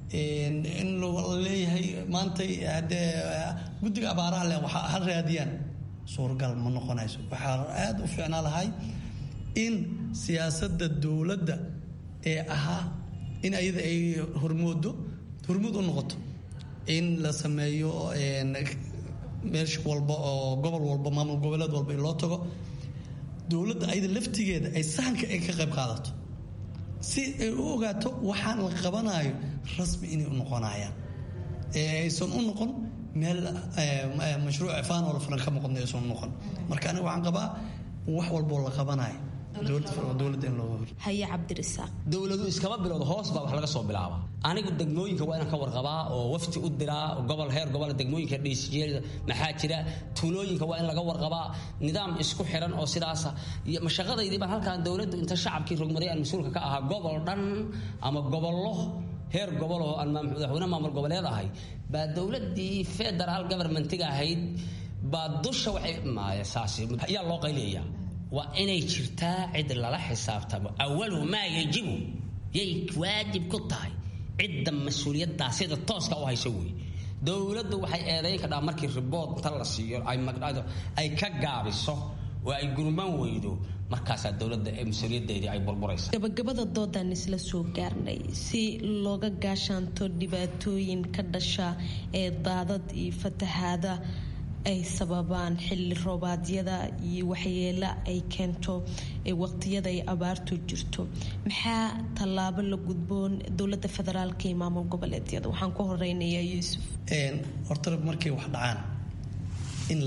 in leeyahay maantay hadee guddiga abaaraha le ha raadiyaan suuragal ma noqonayso waxaa aada u fiicnaa lahay in siyaasadda dowladda ee ahaa in ayada ay hormoodo hormood u noqoto in la sameeyo meesha walba oo gobol walba maamul goboleed walba in loo tago dowladda ayada laftigeeda ay sahanka ay ka qayb qaadato si ay u ogaato waxaan la qabanayo rasmi inay u noqonayaan aysan u noqon meel mashruuc ifaan oo la fulan ka muuqadna aysan u noqon marka aniga waxaan qabaa wax walboo la qabanayo dowladda in loo haye cabdirasaaq dowladu iskama bilowda hoos baa wax laga soo bilaabaa anigu degmooyinka waa inaan ka warqabaa oo wafti u diraa gobol heer gobol degmooyinka dhiisjeeda maxaa jira tuulooyinka waa in laga warqabaa nidaam isku xiran oo sidaasa mashaqadaydii baan halkaan dowladdu inta shacabkii rogmaday aan mas-uulka ka ahaa gobol dhan ama gobollo heer gobol oo aan madaxweyne maamul goboleed ahay baa dowladdii federal governmentiga ahayd baa dusha waxay maaya saas ayaa loo qayliyayaa waa inay jirtaa cid lala xisaabtamo awalu maa yajibu yay waajib ku tahay cidda mas-uuliyaddaa sida tooska u hayso wey dowladdu waxay eedayn kadhaa markii ribood inta la siiyo ay ka gaabiso oo ay gurman weydo markaasaa dowladda ee mas-uuliyaddeedii ay burburaysa gabagabada doodaan isla soo gaarnay si looga gaashaanto dhibaatooyin ka dhasha ee daadad iyo fatahaada ay sababaan xilli roobaadyada iyo waxyeelo ay keento waqtiyada ay abaartu jirto maxaa tallaabo la gudboon dowlada federaalka iyo maamul goboleedyada waxaan ku horeynayaa yuusuf horta markay wax dhacaan in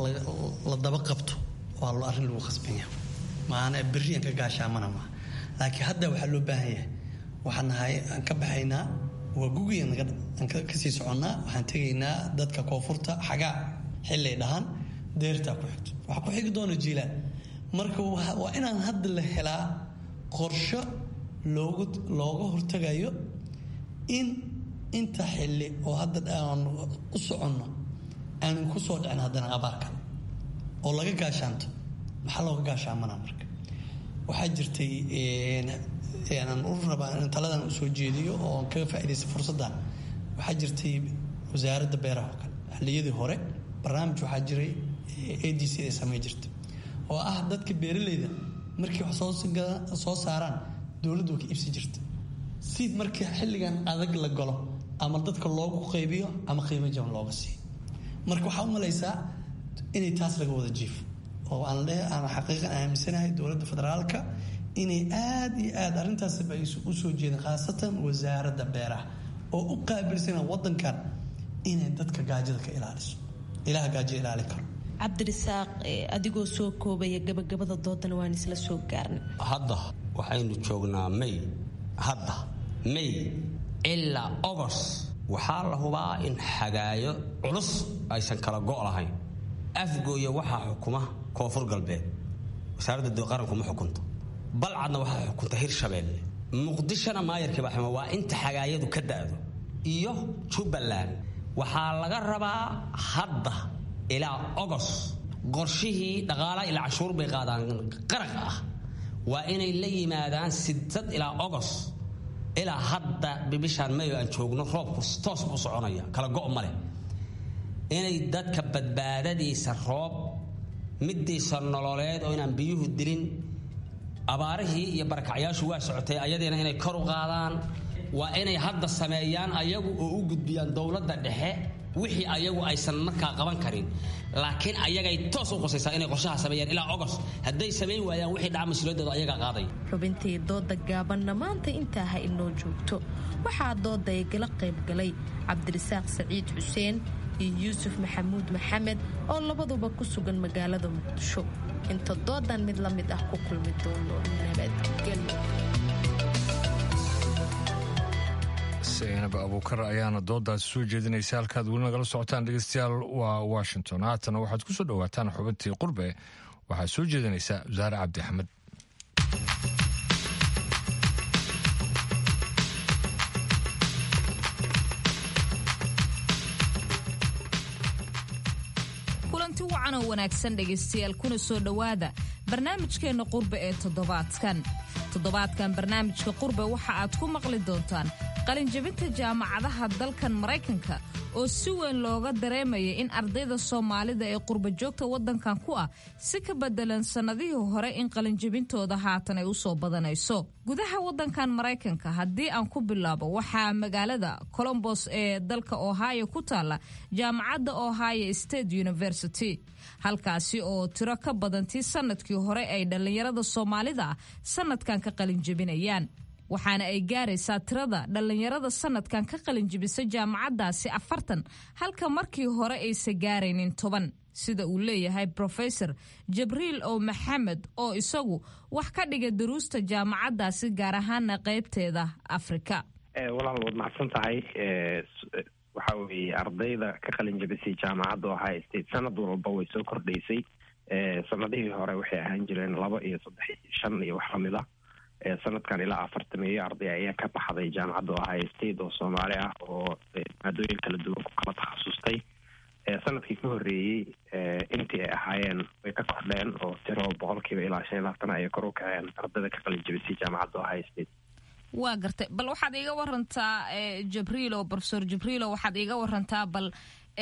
la daba qabto waa lo arrin lagu khasbanya maana beriyan ka gaashaamana maa laakiin hadda waxaa loo baahan yahay waxaan nahay aan ka baxaynaa waa gugiya aan kasii soconnaa waxaan tegaynaa dadka koonfurta xagaa xilay dhahaan deertaa ku xigto waxaa ku xigi doona jiilaan marka waa inaan hadda la helaa qorsho loogu looga hortagayo in inta xilli oo hadda aan u soconno aanu ku soo dhicin haddana abaarkan oo laga gaashaanto maxaa looga gaashaamana marka waxaa jirtay aan u rabaa in taladan usoo jeediyo oo kaga faaidaysta fursaddan waxaa jirtay wasaaradda beeraha oo kale xilliyadii hore barnaamij waxaa jiray a d c ay samey jirta oo ah dadka beeraleyda markii wax soo saaraan dowladdu ka iibsi jirta si markii xilligan adag la galo ama dadka loogu qaybiyo ama qiimo jaban looga siiyo marka waxaa u malaysaa inay taas laga wada jiifo oo aan le aan xaqiiqan aaminsanahay dowladda federaalka inay aada iyo aada arrintaasba ay u soo jeedeen khaasatan wasaaradda beeraha oo u qaabilsana wadankan inay dadka gaajada ka ilaaliso ilaha gaajo ilaali karo cabdirisaaq adigoo soo koobaya gabagabada doodana waan isla soo gaarnay hadda waxaynu joognaa may hadda may ilaa ogos waxaa la hubaa in xagaayo culus aysan kala go' lahayn afgooya waxaa xukuma koonfur galbeed wasaaradda qaranku ma xukunto balcadna waxaa xukunta hirshabeelle muqdishona maayarkii baa xuma waa inta xagaayadu ka da'do iyo jubbaland waxaa laga rabaa hadda ilaa ogos qorshihii dhaqaalaha ilaa canshuur bay qaadaan qaraq ah waa inay la yimaadaan sidad ilaa ogos ilaa hadda bishaan mayo aan joogno roobku toos buu soconaya kala go' ma leh inay dadka badbaadadiisa roob midiisa nololeed oo inaan biyuhu dilin abaarihii iyo barakacyaashu waa socotay ayadiina inay kor u qaadaan waa inay hadda sameeyaan ayagu oo u gudbiyaan dowladda dhexe wixii ayagu aysan markaa qaban karin laakiin ayagay toos u qosaysaa inay qorshaha sameeyaan ilaa ogos hadday samayn waayaan wixii dhaca mas-uuliyadooda ayagaa qaaday xubintii dooda gaabanna maanta intaa ha inoo joogto waxaa dooda igala qaybgalay cabdirisaaq saciid xuseen iyo yuusuf maxamuud maxamed oo labaduba ku sugan magaalada muqdisho inta doodan mid la mid ah ku kulmi doono nabadgelyo zaynab abuukar ayaana doodaasi soo jeedinaysa halkaad weli nagala socotaan dhegeystayaal waa washington haatana waxaad ku soo dhowaataan xubintii qurbe waxaad soo jeedinaysaa wasaare cabdi axmed kulanti wacan oo wanaagsan dhegaystayaal kuna soo dhowaada barnaamijkeenna qurbe ee toddobaadkan toddobaadkan barnaamijka qurbe waxa aad ku maqli doontaan qalinjabinta jaamacadaha dalkan maraykanka oo si weyn looga dareemaya in ardayda soomaalida ee qurbajoogta waddankan ku ah si ka bedelan sannadihii hore in qalinjabintooda haatan ay u soo badanayso gudaha waddankan maraykanka haddii aan ku bilaabo waxaa magaalada colombos ee dalka ohio ku taalla jaamacadda ohio state university halkaasi oo tiro ka badantii sannadkii hore ay dhallinyarada soomaalida ah sannadkan ka qalinjabinayaan waxaana ay gaaraysaa tirada dhallinyarada sanadkan ka qalinjibisa jaamacaddaasi afartan halka markii hore aysa gaaraynin toban sida uu leeyahay brofesor jibriil o maxamed oo isagu wax ka dhiga daruusta jaamacaddaasi gaar ahaana qaybteeda afrika walaal waad mahadsan tahay waxa weeye ardayda ka qalinjabisay jaamacadda ohio state sanad walba way soo kordhaysay sanadihii hore waxay ahaan jireen laba iyo saddex iyo shan iyo wax lamid a sanadkan ilaa afartan iyo arday ayaa ka baxday jaamacadda ohio state oo soomaali ah oo maadooyin kala duwan ku kala takhasustay sanadkii ka horreeyey intii ay ahaayeen way ka kordheen oo tiro boqolkiiba ilaa shan iyo labaatan ayay kor u kaceen ardayda ka qalin jabisay jaamacadda ohio state waa gartay bal waxaad iiga warantaa jibriilo profesor jibriilo waxaad iiga warantaa bal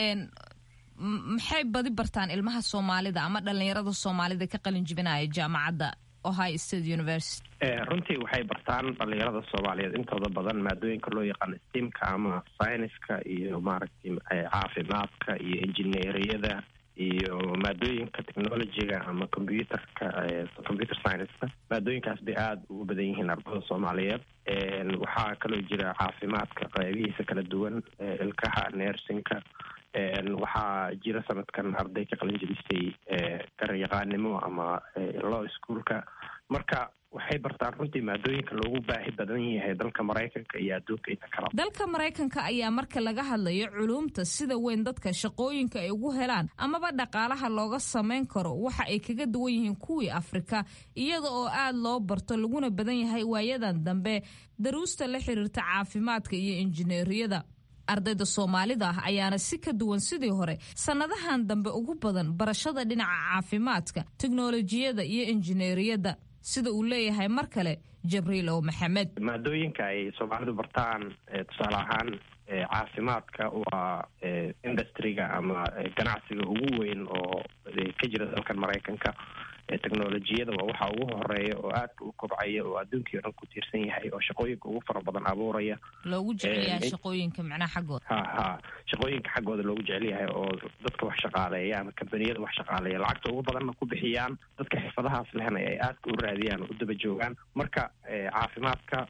maxay badi bartaan ilmaha soomaalida ama dhalinyarada soomaalida ka qalin jibinaya jaamacadda ohio state university runtii waxay bartaan dhalinyarada soomaaliyeed intooda badan maadooyinka loo yaqaano stemka ama syniska iyo maaragtay caafimaadka iyo engineeriyada iyo maadooyinka technologyga ama computerka computer scienceska maadooyinkaas bay aada ugu badan yihiin ardada soomaaliyeed waxaa kaloo jira caafimaadka qeybihiisa kala duwan ilkaha nersinka waxaa jira sanadkan arday ka qalin jabisay garyaqaanimo ama law schoolka marka waxay bartaan runtii maadooyinka loogu baahi badan yahay dalka maraykanka iyo adduunka inta kala dalka maraykanka ayaa marka laga hadlayo culuumta sida weyn dadka shaqooyinka ay ugu helaan amaba dhaqaalaha looga samayn karo waxa ay kaga duwan yihiin kuwii afrika iyada oo aad loo barto laguna badan yahay waayadan dambe daruusta la xiriirta caafimaadka iyo injineeriyada ardayda soomaalida ah ayaana si ka duwan sidii hore sannadahan dambe ugu badan barashada dhinaca caafimaadka teknolojiyada iyo injineeriyadda sida uu leeyahay mar kale jibriil ow maxamed maadooyinka ay soomaalidu bartaan tusaale ahaan caafimaadka waa industriga ama ganacsiga ugu weyn oo ka jira dalkan maraykanka technolojiyada waa waxa ugu horeeya oo aadka u kobcaya oo adduunkii o dhan ku tiirsan yahay oo shaqooyinka ugu fara badan abuuraya loogu jecelyahay shaqooyinka macnaha xaggooda ha ha shaqooyinka xaggooda loogu jecel yahay oo dadka wax shaqaaleeya ama kambaniyada wax shaqaaleeya lacagta ugu badanna ku bixiyaan dadka xirfadahaas lehna ay aadka u raadiyaan oo u daba joogaan marka caafimaadka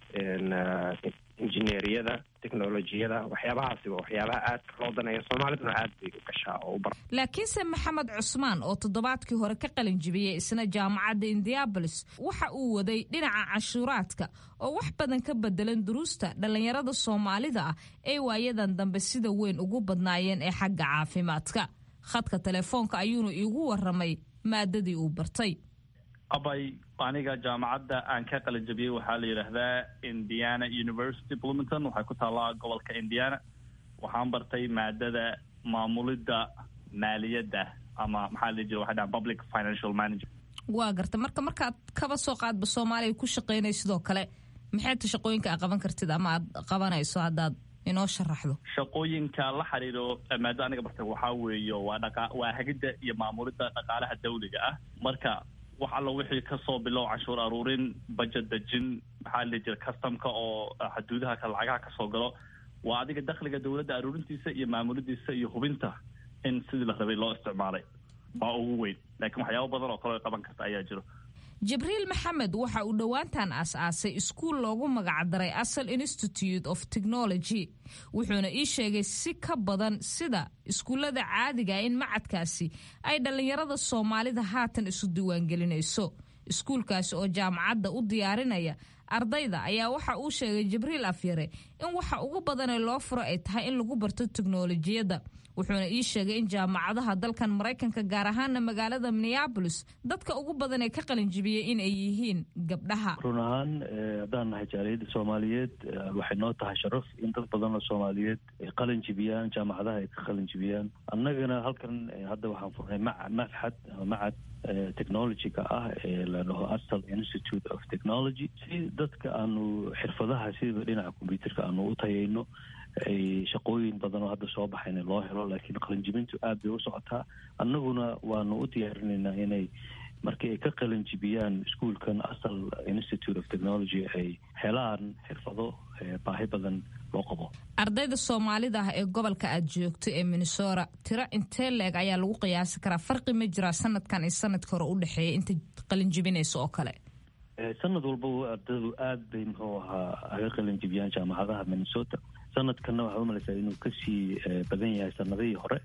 injineeriyada technolojiyada waxyaabahaasi waa waxyaabaha aadka loo daneeya soomaaliduna aad bay u gashaa oo u bar laakiinse maxamed cusmaan oo toddobaadkii hore ka qalin jibiyey isna jaamacadda indianabolis waxa uu waday dhinaca canshuuraadka oo wax badan ka bedelan duruusta dhallinyarada soomaalida ah ee waayadan dambe sida weyn ugu badnaayeen ee xagga caafimaadka khadka telefoonka ayuunu iigu waramay maadadii uu bartay abay aniga jaamacadda aan ka qalinjabiyey waxaa la yidhaahdaa indiana university bloomington waxay ku taallaa gobolka indiana waxaan bartay maadada maamulidda maaliyadda ama maxaa la jira waxay dhahan public financial management waa garta marka markaad kaba soo qaadba soomaaliya ku shaqeynay sidoo kale maxay ta shaqooyinka aad qaban kartid ama aad qabanayso haddaad inoo sharaxdo shaqooyinka la xiriiro maado aniga bartay waxaa weeye waa dhaqa waa hagidda iyo maamulidda dhaqaalaha dawliga ah marka wax alla wixii kasoo bilow canshuur aruurin bajet dejin maxaa la jira customka oo xuduudaha ka lacagaha kasoo galo waa adiga dakhliga dowladda aruurintiisa iyo maamulidiisa iyo hubinta in sidii la rabay loo isticmaalay waa ugu weyn laakiin waxyaabo badan oo kaleo qaban karta ayaa jiro jibriil maxamed waxa uu dhowaantan aas-aasay iskuul loogu magacdaray asal institute of technology wuxuuna ii sheegay si ka badan sida iskuullada caadiga in macadkaasi ay dhallinyarada soomaalida haatan isu diiwaangelinayso iskuulkaasi oo jaamacadda u diyaarinaya ardayda ayaa waxa uu sheegay jibriil afyare in waxa ugu badanee loo furo ay tahay in lagu barto teknolojiyadda wuxuuna ii sheegay in jaamacadaha dalkan maraykanka gaar ahaana magaalada minneabolis dadka ugu badan ee ka qalinjibiyey in ay yihiin gabdhaha run ahaan haddaan nahay jaaliyadda soomaaliyeed waxay noo tahay sharaf in dad badan oo soomaaliyeed ay qalin jibiyaan jaamacadaha ay ka qalin jibiyaan annagana halkan hadda waxaan furnay ma maxad macad technologyga ah ee la dhaho asal institute of technology si dadka aanu xirfadaha sida dhinaca combyuterka aanu u tayayno ay shaqooyin badan oo hadda soo baxayna loo helo laakiin qalinjibintu aad bay u socotaa annaguna waanu u diyaarinaynaa inay markii ay ka qalinjibiyaan iskuolkan asal institute of technology ay helaan xirfado baahi badan loo qabo ardayda soomaalida ah ee gobolka aad joogto ee minnesota tiro intee leeg ayaa lagu qiyaasi karaa farqi ma jiraa sanadkan iyo sanadka hore u dhexeeya inta qalinjibinaysa oo kale sanad walbaba ardaydu aad bay muxuu ahaa aga qalinjibiyaan jaamacadaha minnesota sanadkanna waxaad umalaysaa inuu kasii badan yahay sanadihii hore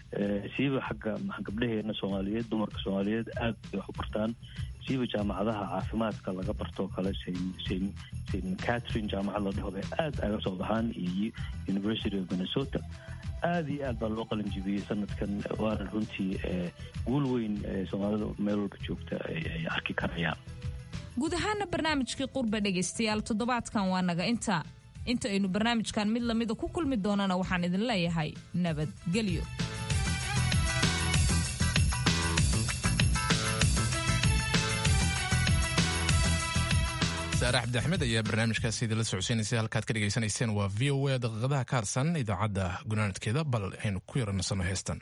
siiba xagga gabdhaheena soomaaliyeed dumarka soomaaliyeed aad bay wax u bartaan siiba jaamacadaha caafimaadka laga bartoo kale st catherine jaamacad la dhaho bay aad aga soo baxaan iyo university of minnesota aad iyo aad baa loo qalinjibiyey sanadkan waana runtii guul weyn soomaalida meel walba joogta ay arki karayaan guud ahaana barnaamijkii qurba dhegaystayaal toddobaadkan waa naga inta inta aynu barnaamijkan mid lamida ku kulmi doonana waxaan idin leeyahay nabadgelyo saare cabdi axmed ayaa barnaamijkaasi idinla socodsiinaysay halkaad ka dhegaysanayseen waa v o a daqiiqadaha ka harsan idaacadda gunaanadkeeda bal aynu ku yaranasano heestan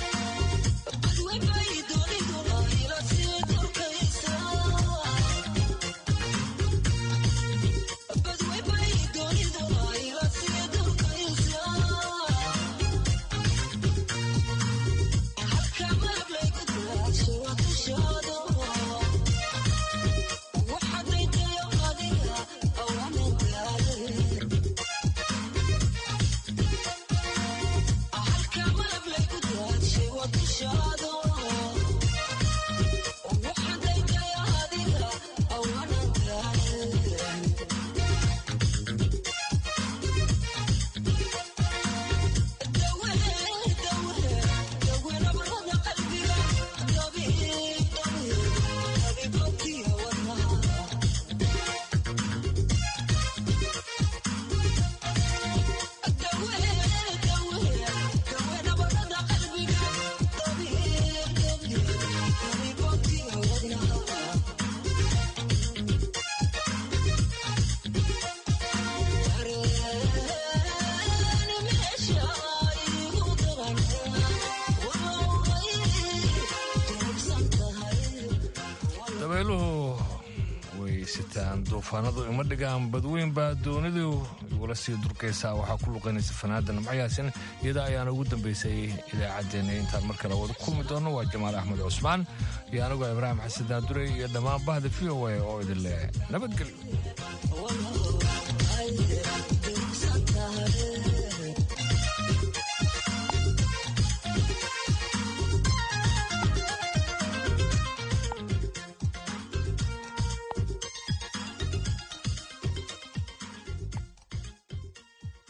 Thank you. heestaan duufaanadu ima dhigaan badweyn baa doonidu igula sii durkaysaa waxaa ku luqaynaysa fanaada namcayaasin iyada ayaana ugu dambaysay idaacaddeenna intaan mar kale wada kulmi doonno waa jamaal axmed cusmaan iyo anigoo ibraahim xasan daandurey iyo dhammaan bahda v o a oo idin leh nabadgelyo